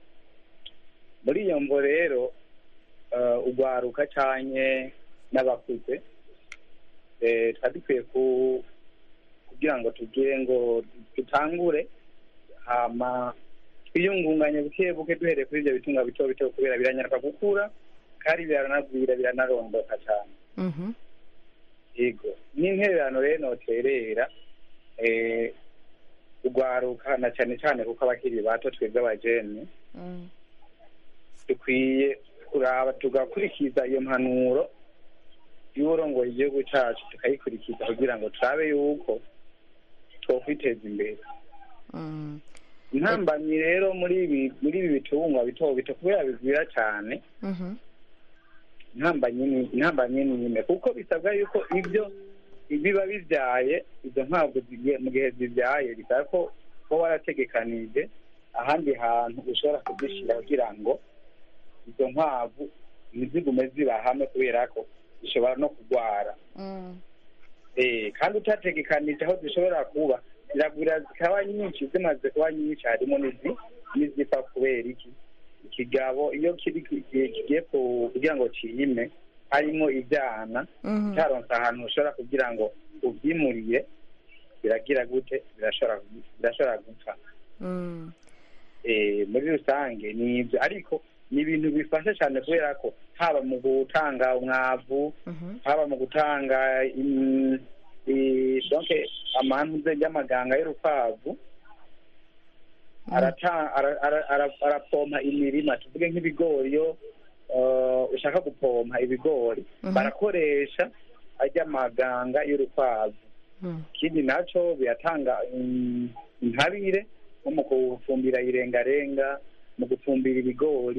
muri iyo mvo rero eh, ugwaruka canye n'abakuze eh, twari dukwiye ku- kugira ngo tugire ngo dutangure hama twiyungunganye buke buke duhereye kuri ibyo bitunga bito bito kubera biranyaruka gukura kandi biranagwira biranarondoka cyane Mhm. yego n'intererano rero noterera eh, ugwaruka na cyane cyane kuko abakiri bato twebwe abajene Mm. dukwiye kuraba tugakurikiza iyo mpanuro y'uburongoye igihugu cyacu tukayikurikiza kugira ngo turabe yuko twokwiteza imbere Mm. intambamyi rero muri ibi muri ibi bitungwa bito bito kubera bigwira cyane Mhm. intambamyi ni intambamyi ni nyine kuko bisabwa yuko ibyo biba bibyaye izo nkwavu zigiye- mu gihe zibyaye bisaba ko kuba warategekanije ahandi hantu ushobora kuzishyira kugira ngo izo nkwavu ntizigume ziba hamwe kubera ko zishobora no kurwara Mm. Eh, kandi utategekanije aho zishobora kuba ziragwira zikaba nyinshi zimaze kuba nyinshi harimo n'izi n'izipfa kubera iki ikigabo iyo kiri kigiye kigiye ku- kugira ngo ciyime harimo ibyana Mhm. cyaronse ahantu ushobora kugira ngo ubyimuriye biragira gute birashobora birashobora gupfa Mm. eh, muri rusange ni ibyo ariko ni ibintu bifasha cyane kubera ko haba mu gutanga umwavu Mhm. haba mu gutanga im- i- donc amantuze y'amaganga y'urukwavu arata- ara- ara- ara- arapompa imirima tuvuge nk'ibigori iyo eh, ushaka gupompa ibigori Mhm. barakoresha ajya amaganga y'urukwavu Mm. ikindi naco biratanga mm, intabire nko mu gufumbira irengarenga mu gufumbira ibigori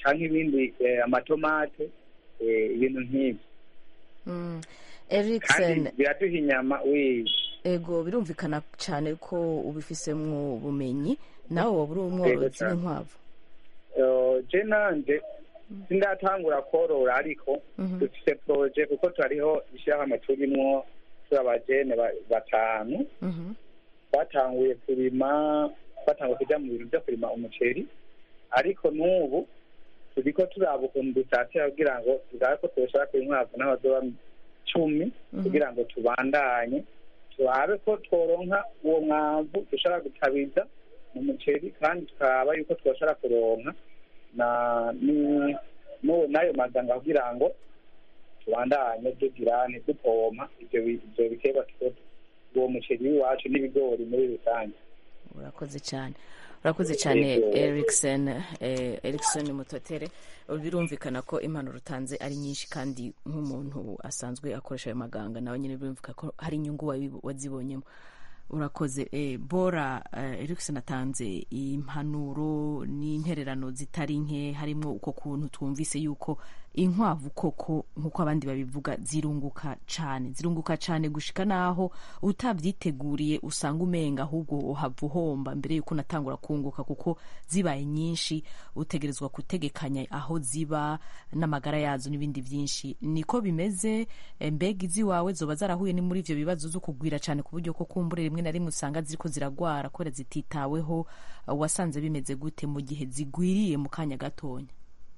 cyangwa ibindi eh, amatomate eh, ibintu nk'ibyo Mm. kandi eriksen biraduha inyama wi ego birumvikana cyane ko ubifisemwo ubumenyi nawe waba uri Yego umworozi cyane. w'inkwavu Eh, je nanje sindatangura korora ariko Mhm. dufite poroje kuko turiho ishyirahamwe turimwo turi abajene ba- batanu Mhm. twatanguye kurima twatanguye kujya mu bintu byo kurima umuceri ariko n'ubu turiko turaba ukuntu dusatira kugira ngo turabe ko twoshobora kuba inkwavu n'abazoba cumi Mhm. kugira ngo tubandanye turabe ko tworonka uwo mwavu dushobora gutabiza mu muceri kandi tukaraba yuko twoshobora kuronka na ni- n'uwo- n'ayo mazanga kugira ngo tubandanye tugirane dupompa ivyo bi- ivyo biterwa tuko uwo muceri w'iwacu n'ibigori muri rusange urakoze cyane urakoze cyane Yego. eriksen eh, eriksen mutotere birumvikana ko impanuro utanze ari nyinshi kandi nk'umuntu asanzwe akoresha ayo maganga nawe nyine birumvikana ko hari inyungu wabi- wazibonyemo urakoze eh, bora eh, eriksen atanze impanuro n'intererano zitari nke harimo uko kuntu twumvise yuko inkwavu koko nk'uko abandi babivuga zirunguka cyane zirunguka cyane gushika naho utabyiteguriye usanga umenga ahubwo uhava uhomba mbere yuko unatangura kunguka kuko zibaye nyinshi utegerezwa gutegekanya aho ziba n'amagara yazo n'ibindi byinshi niko bimeze eh, mbega iziwawe zoba zarahuye ni muri ivyo bibazo zo kugwira cyane ku buryo ko kumbure rimwe na rimwe usanga ziriko ziragwara kubera zititaweho eh, wasanze bimeze gute mu gihe zigwiriye mu kanya gatonya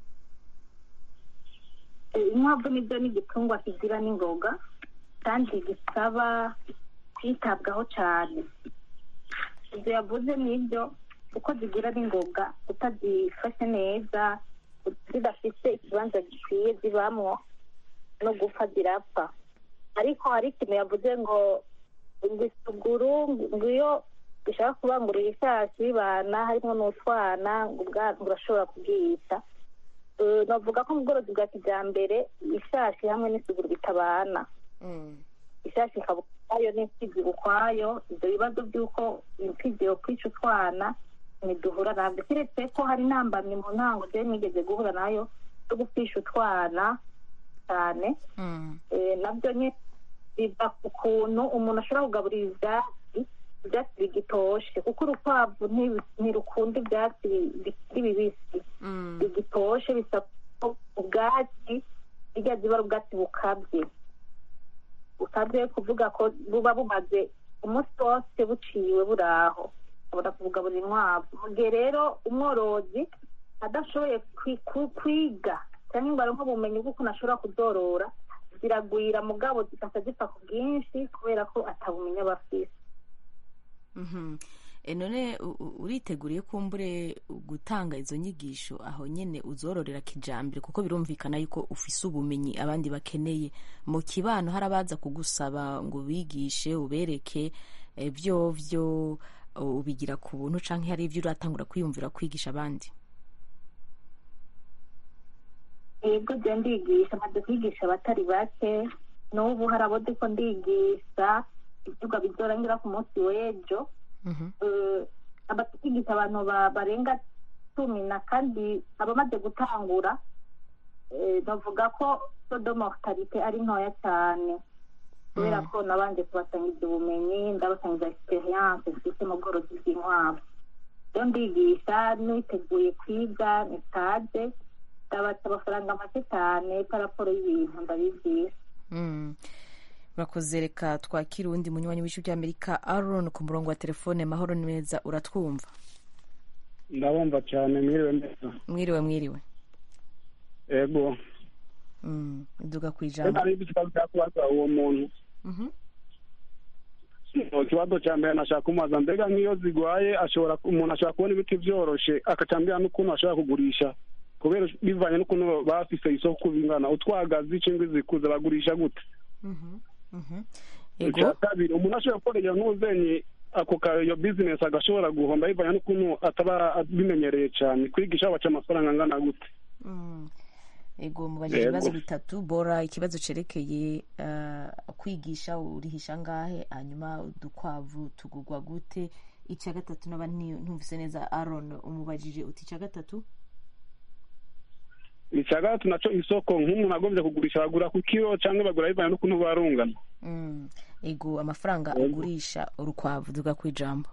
inkwavu nibyo ni igitungwa kigira n'ingoga kandi gisaba kwitabwaho cyane ibyo yavuze nibyo uko zigira n'ingoga utazifashe neza zidafite ikibanza gikwiye zibamwo no gupfa zirapfa ariko hari ikintu yavuze ngo ngo isuguru ngo iyo gishaka kubangurira ishashi bibana harimo n'utwana ngo ubwa- ngo urashobora kubwiyita Eh, navuga ko mu bworozi bwa kijyambere ishashi hamwe n'isuguru bitabana ishashi ikaba ukwayo n'imfizi ukwayo ibyo bibazo by'uko imfizi yo kwica utwana ntiduhura nabyo keretse ko hari intambamyi mu ntango rero nigeze guhura nayo zo gupfisha utwana cyane Eh, nabyo nyine biva ku kuntu umuntu ashobora kugaburira ibyatsi ibyatsi bigitoshe kuko urukwavu ntibi- ntirukunda ibyatsi bi- bikiri bibisi bigitoshe bisaba ko ubwatsi bijya ziba ari ubwatsi bukabye bukabye kuvuga ko buba bumaze umunsi wose buciwe buri aho abona kubugaburira inkwavu mu gihe rero umworozi adashoboye kwi- ku- kwiga cyangwa ngo aronke ubumenyi bw'ukuntu ashobora kuzorora ziragwira mugabo zigahita zipfa ku bwinshi kubera ko atabumenyi aba afise Mhm. E, none u- u- uriteguriye kumbure gutanga izo nyigisho aho nyene uzororera kijambere kuko birumvikana yuko ufise ubumenyi abandi bakeneye mu kibano hari abaza kugusaba ngo ubigishe ubereke eh, vyovyo uh, ubigira ku buntu canke hari ivyo uratangura kwiyumvira kwigisha abandi yego jya ndigisha maze kwigisha abatari bake n'ubu hari abo ndiko ndigisha ivyigwa bizorangira ku munsi w'ejo Eh, abakigisha abantu ba- barenga cumi na kandi abamaze gutangura eh, bavuga ko sodo mortalite ari ntoya cyane kubera ko nabanje kubasangiza ubumenyi ndabasangiza experience mfite mu bworozi bw'inkwavu iyo ndigisha niteguye kwiga ni stage ndabaca amafaranga make cyane paraporo y'ibintu ndabigisha Mm. urakoze reka twakire uwundi munywanyi w'ijwi ry'amerika aron ku murongo wa telefone mahoro neza uratwumva ndabumva cyane mwiriwe neza mwiriwe mwiriwe ego Mm. duga ku rero ijambo hari ikibazo cya kubaza uwo muntu Mhm. ikibazo cya mbere nashaka kumubaza mbega nk'iyo zigwaye ashobora umuntu ashobora kubona ibiti byoroshe akacambira n'ukuntu ashobora kugurisha kubera bivanye n'ukuntu baba bafise isoko bingana utwagazi cyangwa izikuze bagurisha gute Mhm. Mhm. icya ego kabiri umuntu ashobora gukorera nk'uzenyi ako ka iyo bizinesi agashobora guhomba bivanye n'ukuntu ataba abimenyereye cyane kwigisha baca amafaranga angana gute Mm. ego mubajije Yego. ibibazo bitatu bora ikibazo cerekeye eh, kwigisha urihisha ngahe hanyuma udukwavu tugugwa gute icya gatatu naba nti- ntumvise neza aron umubajije uti icya gatatu icya gatatu naco isoko nk'umuntu agombye kugurisha bagura ku kiro cyangwa bagura bivanye n'ukuntu barungana Mm. ego amafaranga ugurisha urukwavu duga ku ijambo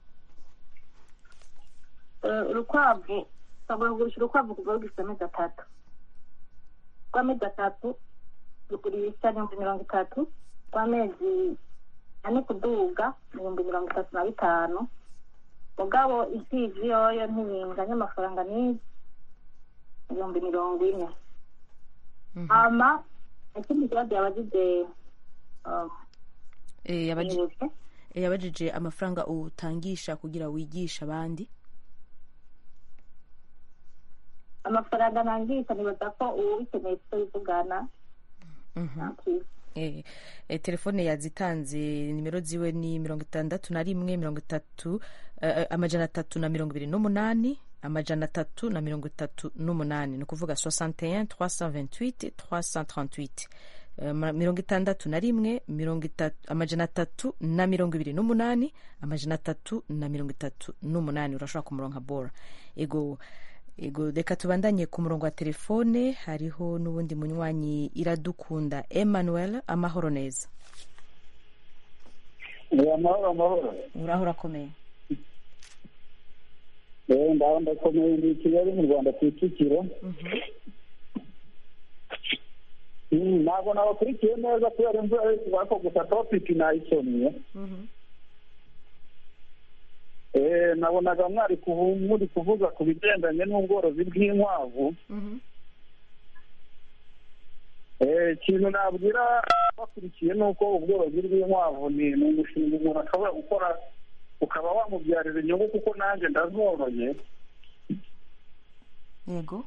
Eh, urukwavu ushobora kugurisha urukwavu kuva rugifite amezi atatu rw'amezi atatu rugurisha ibihumbi mirongo itatu rw'amezi ane kuduga ibihumbi mirongo itatu na bitanu mugabo impfizi yoyo ntibinganya amafaranga n'iyi ibihumbi mirongo ine hama ikindi kibazo yabajije um, Eh, yabaji- nibutse eh, yabajije amafaranga utangisha kugira wigisha abandi amafaranga ntangisha nibaza ko ubikeneye tuzivugana Mhm. Eh, eh, telefone yazitanze nimero ziwe ni mirongo itandatu na rimwe mirongo itatu eh, amajana atatu na mirongo ibiri n'umunani amajana atatu na mirongo itatu n'umunani ni ukuvuga 61 328 338 Eh, ma- mirongo itandatu na rimwe mirongo itatu amajana atatu na mirongo ibiri n'umunani amajana atatu na mirongo itatu n'umunani urashobora kumuronka bora ego ego reka tubandanye ku murongo wa telefone hariho n'ubundi munywanyi iradukunda emmanuel amahoro neza amahoro amahoro uraho urakomeye Eh, ndaho ndakomeye ndi i kigali mu rwanda kicukiro Mm, ntabwo nabakurikiye neza kubera imvura ari kuva ko gusa topiki nayisomye Eh, nabonaga mwari kuvu- muri kuvuga ku bigendanye n'ubworozi bw'inkwavu Eh, ikintu nabwira bakurikiye ni uko ubworozi bw'inkwavu ni ni umushinga umuntu ashobora gukora ukaba wamubyarira inyungu kuko nanjye ndazoroye yego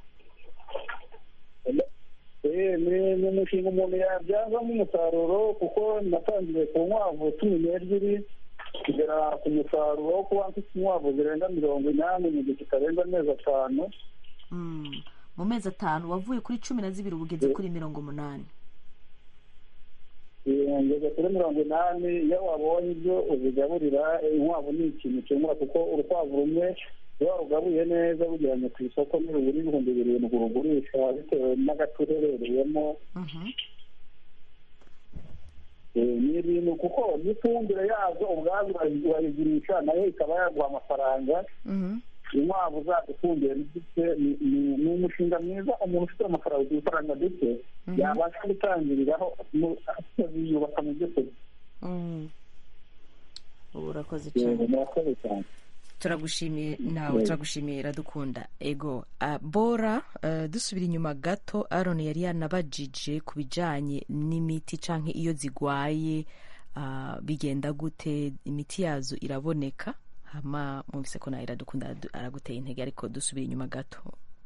Eh, ni ni umushinga umuntu yabyazamo umusaruro kuko natangiye ku nkwavu cumi n'ebyiri kugera ku musaruro wo kuba mfite inkwavu zirenga mirongo inani mu gihe kitarenze amezi atanu Mm. mu mezi atanu wavuye kuri cumi na zibiri ubu ugeze kuri mirongo umunani Eh, ngeze kuri mirongo inani iyo wabonye ibyo uzigaburira eh, inkwavu ni ikintu cyungura kuko urukwavu rumwe iyo warugabuye neza rujyanye ku isoko nirubura ibihumbi birindwi urugurisha bitewe n'agace uherereyemo Eh, ni ibintu kuko n'ifumbire yazo ubwazo urayi- urayigurisha nayo ikaba yaguha amafaranga inkwavu zacu ifumbire ndetse ni- ni- ni umushinga mwiza umuntu ufite amafaranga udufaranga duke yabasha gutangiriraho mu- akaziyubaka mu byo kurya Mm. ubu urakoze Yego, cyane murakoze cyane turagushimiye nawe Yego. turagushimiye iradukunda ego Ah, bora eh, dusubira inyuma gato aron yari yanabajije ku bijanye n'imiti canke iyo zigwaye ah, bigenda gute imiti yazo iraboneka hama mwumvise ko nawe iradukunda aradu- araguteye intege ariko dusubira inyuma gato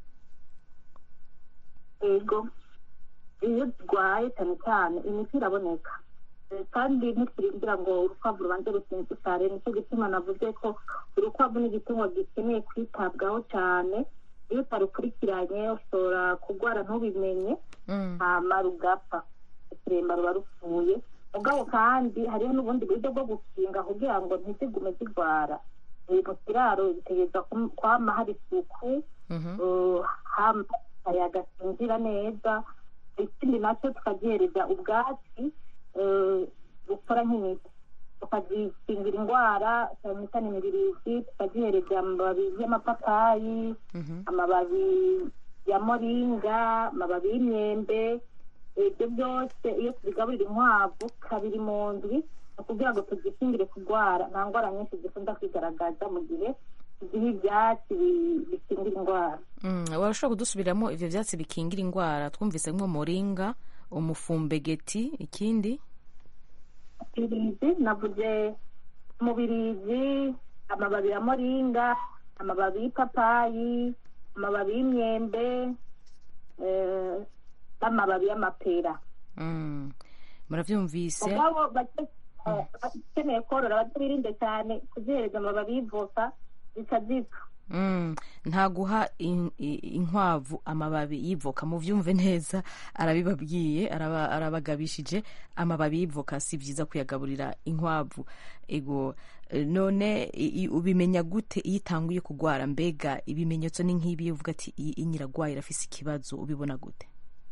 ego iyo zirwaye cyane cyane imiti iraboneka Eh, kandi ntiturindira ngo urukwavu rubanze rusinzikare nicyo gituma navuze ko urukwavu ni igitungwa gikeneye kwitabwaho cyane iyo utarukurikiranye ushobora kurwara ntubimenye hama rugapfa ikiremba ruba rupfuye mugabo kandi hariho n'ubundi buryo bwo gukinga kugira ngo ntizigume zirwara Eh, mu kiraro bitegereza kum- kwama hari isuku eh, hama akayaga kinjira neza ikindi nacyo tukagihereza ubwatsi eh, bukora nk'imiti tukazikingira indwara cyane cyane imibirizi tukazihereza amababi y'amapapayi amababi ya moringa amababi y'imyembe ibyo byose iyo tubigaburira inkwavu kabiri mu ndwi ni ukugira ngo tuzikingire kurwara nta ndwara nyinshi zikunda kwigaragaza mu gihe tuziha ibyatsi bi- bikingira indwara Mm, warashobora kudusubiriramo ivyo vyatsi bikingira indwara twumvise nko moringa umufumbegeti ikindi ibirizi navuze umubirizi amababi ya moringa amababi y'ipapayi amababi y'imyembe eh, n'amababi y'amapera Mm, muravyumvise mugabo bake- eh, bakeneye korora batabirinde cyane kuzihereza amababi y'ivoka zikazipfa Mm, nta guha in- i- inkwavu amababi y'ivoka muvyumve neza arabibabwiye araba- arabagabishije amababi y'ivoka si byiza kuyagaburira inkwavu ego eh, none i- i- ubimenya gute iyo itanguye kugwara mbega ibimenyetso ni nk'ibi uvuga ati iyi inyiragwaye irafise ikibazo ubibona gute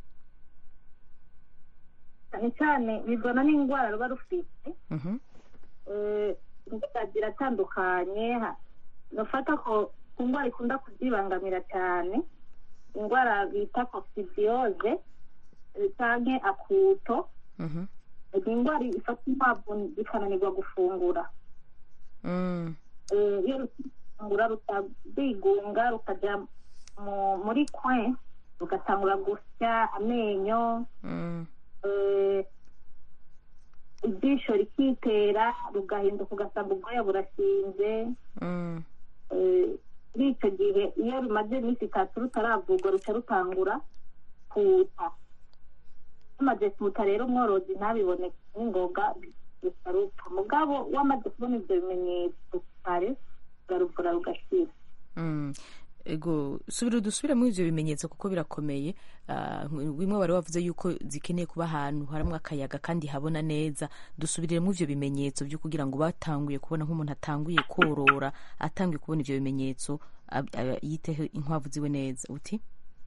cyane cyane bivana n'indwara ruba rufite Mhm. Eh, indwara ziratandukanye ha- nufata ko ku ndwara ikunda kuzibangamira cyane indwara bita kokisidiyoze canke akuto Mhm. ni indwara ifata inkwavu zikananirwa gufungura Mm. Eh, iyo rufungura rutabigunga rukajya mu- muri kwe rugatangura gusya amenyo Mm. eh, ijisho rikitera rugahinduka ugasanga ubwoya burashinze Mm. eh, muri icyo gihe iyo rumaze iminsi itatu rutaravurwa ruca rutangura kuta rumaze kuta rero umworozi ntabibone n'ingoga ruca rupfa mugabo wamaze kubona ibyo bimenyetso kare uraruvura rugakira Mm. ego subira dusubire muri ivyo bimenyetso kuko birakomeye Ah, bimwe bari bavuze yuko zikeneye kuba ahantu harimwo akayaga kandi habona neza dusubirire muri ivyo bimenyetso vyo kugira ngo batanguye kubona nk'umuntu atanguye korora atanguye kubona ivyo bimenyetso ab- ab- yiteho inkwavu ziwe neza uti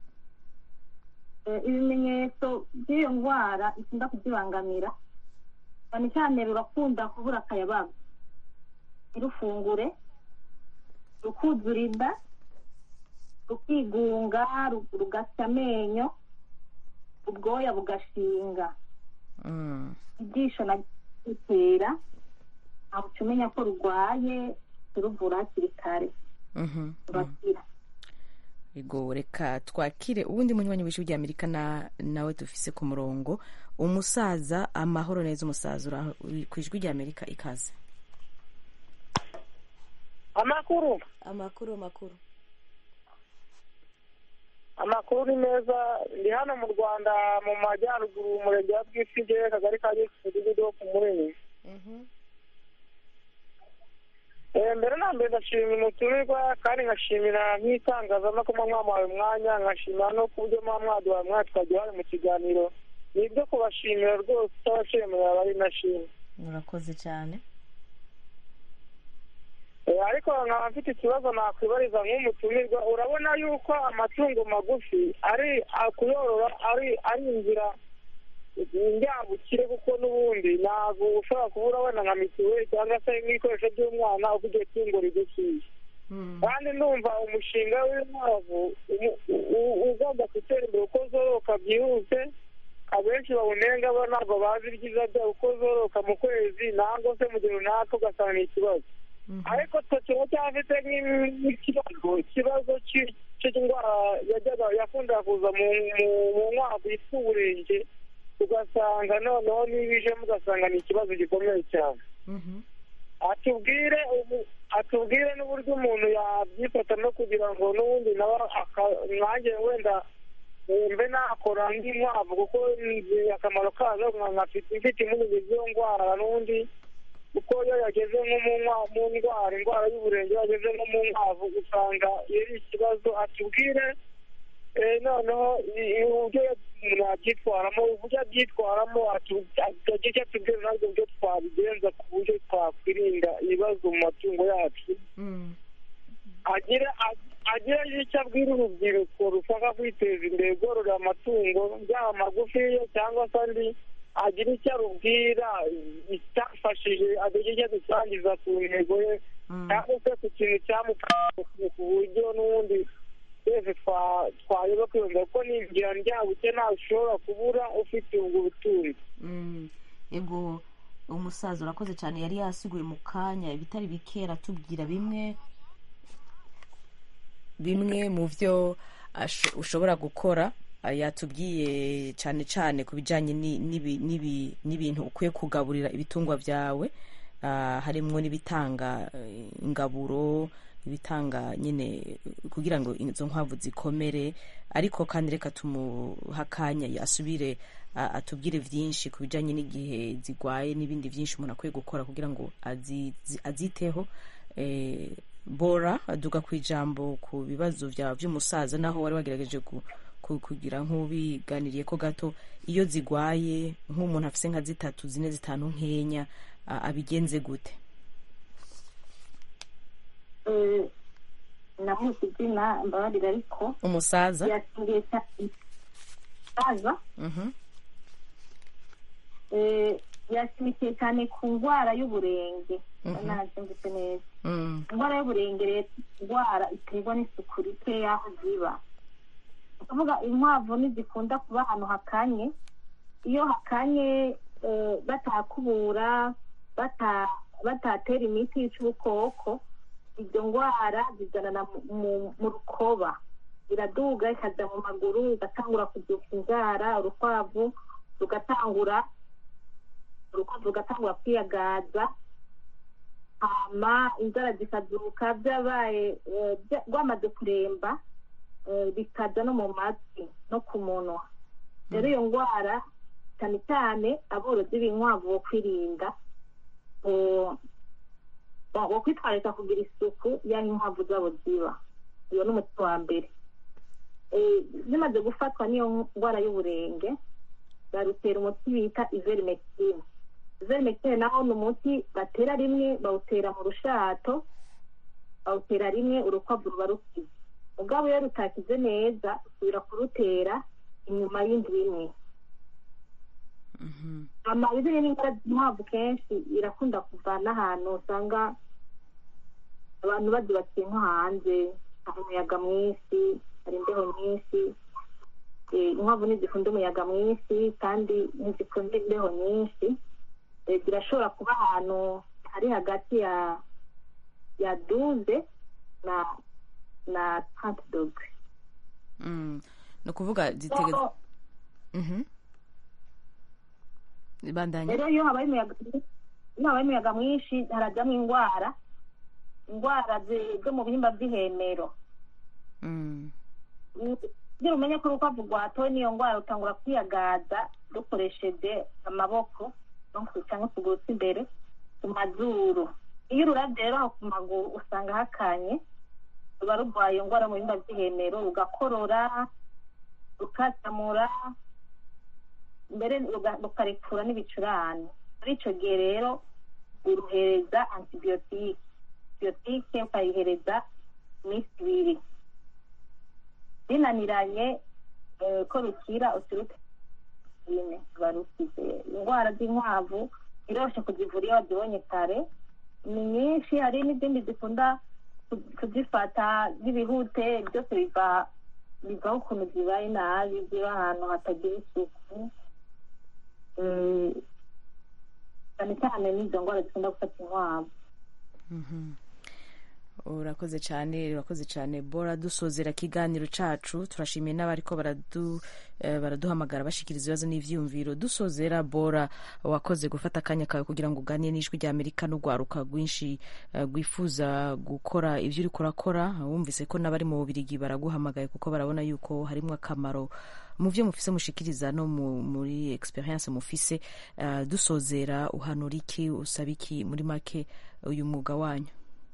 Eh, ibimenyetso by'iyo ndwara ikunda kuzibangamira cyane cyane rurakunda kubura akayabaga ntirufungure rukuzura inda rukigunga ru- rugasya amenyo ubwoya bugashinga Mm. ijisho na ritera ntabwo uca umenya ko rurwaye turuvura hakiri kare Mhm. rurakira ego reka twakire ubundi munywanyi w'ijwi rya amerika na nawe dufise ku murongo umusaza amahoro neza umusaza ura- uri ku ijwi rya amerika ikaze amakuru amakuru makuru amakuru ni meza ndi hano mu rwanda mu majyaruguru umurenge wa bwisige akagari ka gisi umudugudu wo ku murenge Eh, mbere na mbere ndashimira umutumirwa kandi nkashimira nk'itangazamakuru mwamuhaye umwanya nkashimira no ku buryo muba mwaduhaye umwanya tukagira mu kiganiro ni ibyo kubashimira rwose utabashimira bari nashimye murakoze cyane Eh, ariko nkaba mfite ikibazo nakwibariza nk'umutumirwa urabona yuko amatungo magufi ari a- kuyorora ari ari inzira njyabukire kuko n'ubundi ntabwo ushobora kubura wenda nka mituweli cyangwa se nk'ibikoresho by'umwana uko iryo tungo rigufiye kandi ndumva umushinga w'inkwavu umu- u- ugomba gutera imbere uko zororoka byihuse abenshi bawunenga bo ntabwo bazi ibyiza byawo uko zororoka mu kwezi ntabwo se mu gihe runaka ugasanga ni ikibazo ariko twe tuba cyafite nk'ikibazo ikibazo cy'i- cy'indwara yajyaga yakundaga kuza mu mu- mu nkwavu yitwa uburenge ugasanga noneho niba ijemo ugasanga ni ikibazo gikomeye cyane atubwire ubu- atubwire n'uburyo umuntu yabyifata no kugira ngo n'ubundi nawe aka- nanjye wenda mbe nakora nk'inkwavu kuko nzi akamaro kazo nkafite mfite impungenge z'iyo ndwara n'ubundi kuko iyo yageze nko mu nkwa- mu ndwara indwara y'uburenge iyo yageze nko mu nkwavu usanga iyo ari ikibazo atubwire eh, noneho i- i- uburyo umuntu yabyitwaramo uburyo abyitwaramo atu- agira icyo atubwira natwe uburyo twabigenza ku buryo twakwirinda ibibazo mu matungo yacu agira agira icyo abwira urubyiruko rushaka kwiteza imbere rwororera amatungo yaba magufiya cyangwa se andi agira icyo arubwira icyafashije agira icyo adusangiza ku ntego ye cyangwa se ku kintu cyamufashije ku buryo n'ubundi twese twa- twayoba kwiyumva kuko ni inzira njyabuke ntawe ushobora kubura ufite ubwo butunzi Mm, ego umusaza urakoze cyane yari yasiguye mu kanya ibitari bike aratubwira bimwe bimwe mu byo ash- ushobora gukora ah, yatubwiye cyane cyane ku bijyanye ni- n'ibi- n'ibi- n'ibintu ukwiye kugaburira ibitungwa byawe ah, harimo n'ibitanga eh, ingaburo ibitanga nyine kugira ngo izo nkwavu zikomere ariko kandi reka tumuha akanya asubire a- atubwire byinshi ku bijyanye n'igihe zigwaye n'ibindi byinshi umuntu akwiye gukora kugira ngo azi- zi- aziteho Eh, bora duga ku ijambo ku bibazo byawe by'umusaza naho wari wagerageje ku- ku- kugira nk'ubiganiriye ko gato iyo zigwaye nk'umuntu afise nka zitatu zine zitanu nkenya a- abigenze gute Eh, namuzi izina mbabarira ariko umusaza yasingiye cyane umusaza Mhm. eh, yashimikiye cyane ku ndwara y'uburenge Mhm. nabyumvise neza Mm. indwara y'uburenge rero indwara iterwa n'isuku rike y'aho ziba ni ukuvuga inkwavu ntizikunda kuba ahantu hakanye iyo hakanye eh, batahakubura bata- batatera imiti yica ubukoko izo ndwara zizanana mu- mu- mu rukoba iraduga ikajya mu maguru igatangura kubyuka inzara urukwavu rugatangura urukwavu rugatangura kwiyagaza hama inzara zikazuka byabaye eh, bya- rwamaze kuremba eh, bikaza no mu matwi no ku munwa rero iyo ndwara cyane cyane aborozi b'inkwavu bo kwirinda bo- bo bo kwitwararika kugira isuku y'aho inkwavu zabo ziba iyo ni umuti wa mbere Eh, zimaze gufatwa n'iyo ndwara y'uburenge barutera umuti bita iverimectine iverimectine naho ni umuti batera rimwe bawutera mu rushato bawutera rimwe urukwavu ruba rukize ubwabo iyo rutakize neza usubira kurutera inyuma y'indwi imwe amabizanye n'indwara z'inkwavu kenshi irakunda kuva n'ahantu usanga abantu bazubakiye nko hanze hari umuyaga mwinshi hari imbeho nyinshi Eh, inkwavu ntizikunda umuyaga mwinshi kandi ntizikunda imbeho nyinshi Eh, zirashobora kuba ahantu hari hagati ya ya duze na na trente dogre Mm. ni ukuvuga zitege So, Mhm. bandanya rero iyo habaye umuyaga iyo habaye umuyaga mwinshi harajyamo indwara indwara zi- zo mu bihimba by'ihemero Mm. kugira umenye ko urukwavu rwatowe n'iyo ndwara rutangura kwiyagaza rukoresheje amaboko no ku- cyangwa ukuguru kw'imbere ku mazuru iyo ururabye rero aho ku maguru usanga hakanye ruba rurwaye iyo ndwara mu bihimba by'ihemero rugakorora rukasamura mbere ruga- rukarekura n'ibicurane muri icyo gihe rero uruhereza antibiyotike antibiyotike ukayihereza iminsi ibiri binaniranye eh, ko rukira uturuke nyine ruba rukize indwara z'inkwavu biroroshye kuzivura iyo wazibonye kare ni nyinshi hari n'izindi zikunda ku- kuzifata z'ibihute byose biva bivaho ukuntu zibaye nabi ziba ahantu hatagira isuku Eh, cyane cyane n'izo ndwara zikunda gufata inkwavu Mhm. urakoze cyane urakoze cyane bora dusozera ikiganiro cacu turashimiye n'abariko baradu, eh, baraduhamagara bashikiriza ibibazo n'ivyiyumviro dusozera bora wakoze gufata akanya kawe kugira ngo uganire n'ijwi rya amerika n'urwaruka rwinshi eh, rwifuza gukora ivyo uriko urakora wumvise ko n'abari mu bubirigi baraguhamagaye kuko barabona yuko harimwo akamaro mu vyo mufise mushikiriza no mu, muri experience mufise eh, dusozera uhanura iki usaba iki muri make uyu mwuga wanyu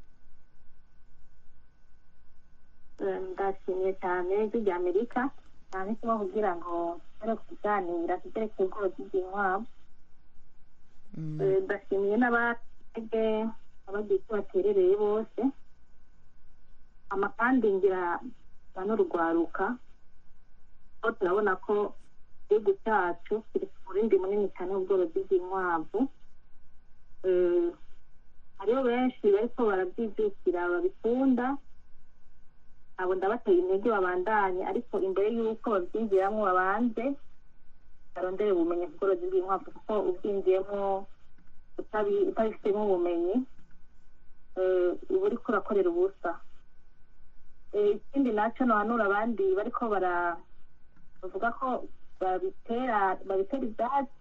Eh, ndashimye cyane ijwi rya amerika cyane kuba kugira ngo tujye kuganira tugere ku bworozi bw'inkwavu Eh, ndashimiye n'abatege abagiye icyo baterereye bose ama kandi ngira na n'urugwaruka aho turabona ko igihugu cyacu kiri ku murindi munini cyane w'ubworozi bw'inkwavu Eh, hariho benshi bariko barabyijukira babikunda abo ndabateye intege babandanye ariko imbere y'uko babyinjiramo babanze barondere ubumenyi ku bworozi bw'inkwavu kuko ubwinjiyemo utabi- utabifitemo ubumenyi eh, uba uriko urakorera ubusa Eh, ikindi nacyo nohanura abandi bariko bara bavuga ko babitera babitera ibyatsi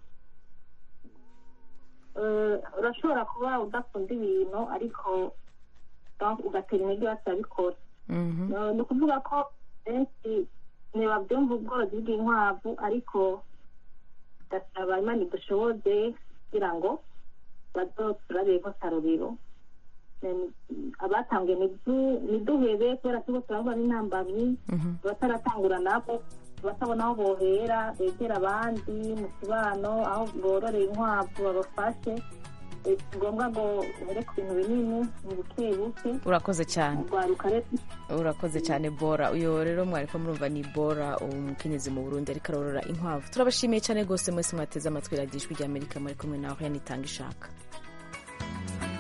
Eh, urashobora kuba udakunda ibintu ariko donc ugatera intege batabikora Eh, ni ukuvuga ko benshi ntibabyumva ubworozi bw'inkwavu ariko gasaba imana idushoboze kugira ngo bazoturabeho akarorero Eh, abatanguye nidu- niduhebe kubera turiko turabona n'intambamyi abataratangura nabo batabona aho bohera begera abandi mu kibano aho bororeye inkwavu babafashe Eh, si ngombwa ngo uhere ku bintu binini ni buke buke urakoze cyane urwaruka rero urakoze cyane bora uyo rero mwariko murumva ni bora umukenyezi mu burundi ariko arorora inkwavu turabashimiye cyane rwose mwese mwateze amatwi radiyo ijwi rya amerika muri kumwe nawe yanitanga ishaka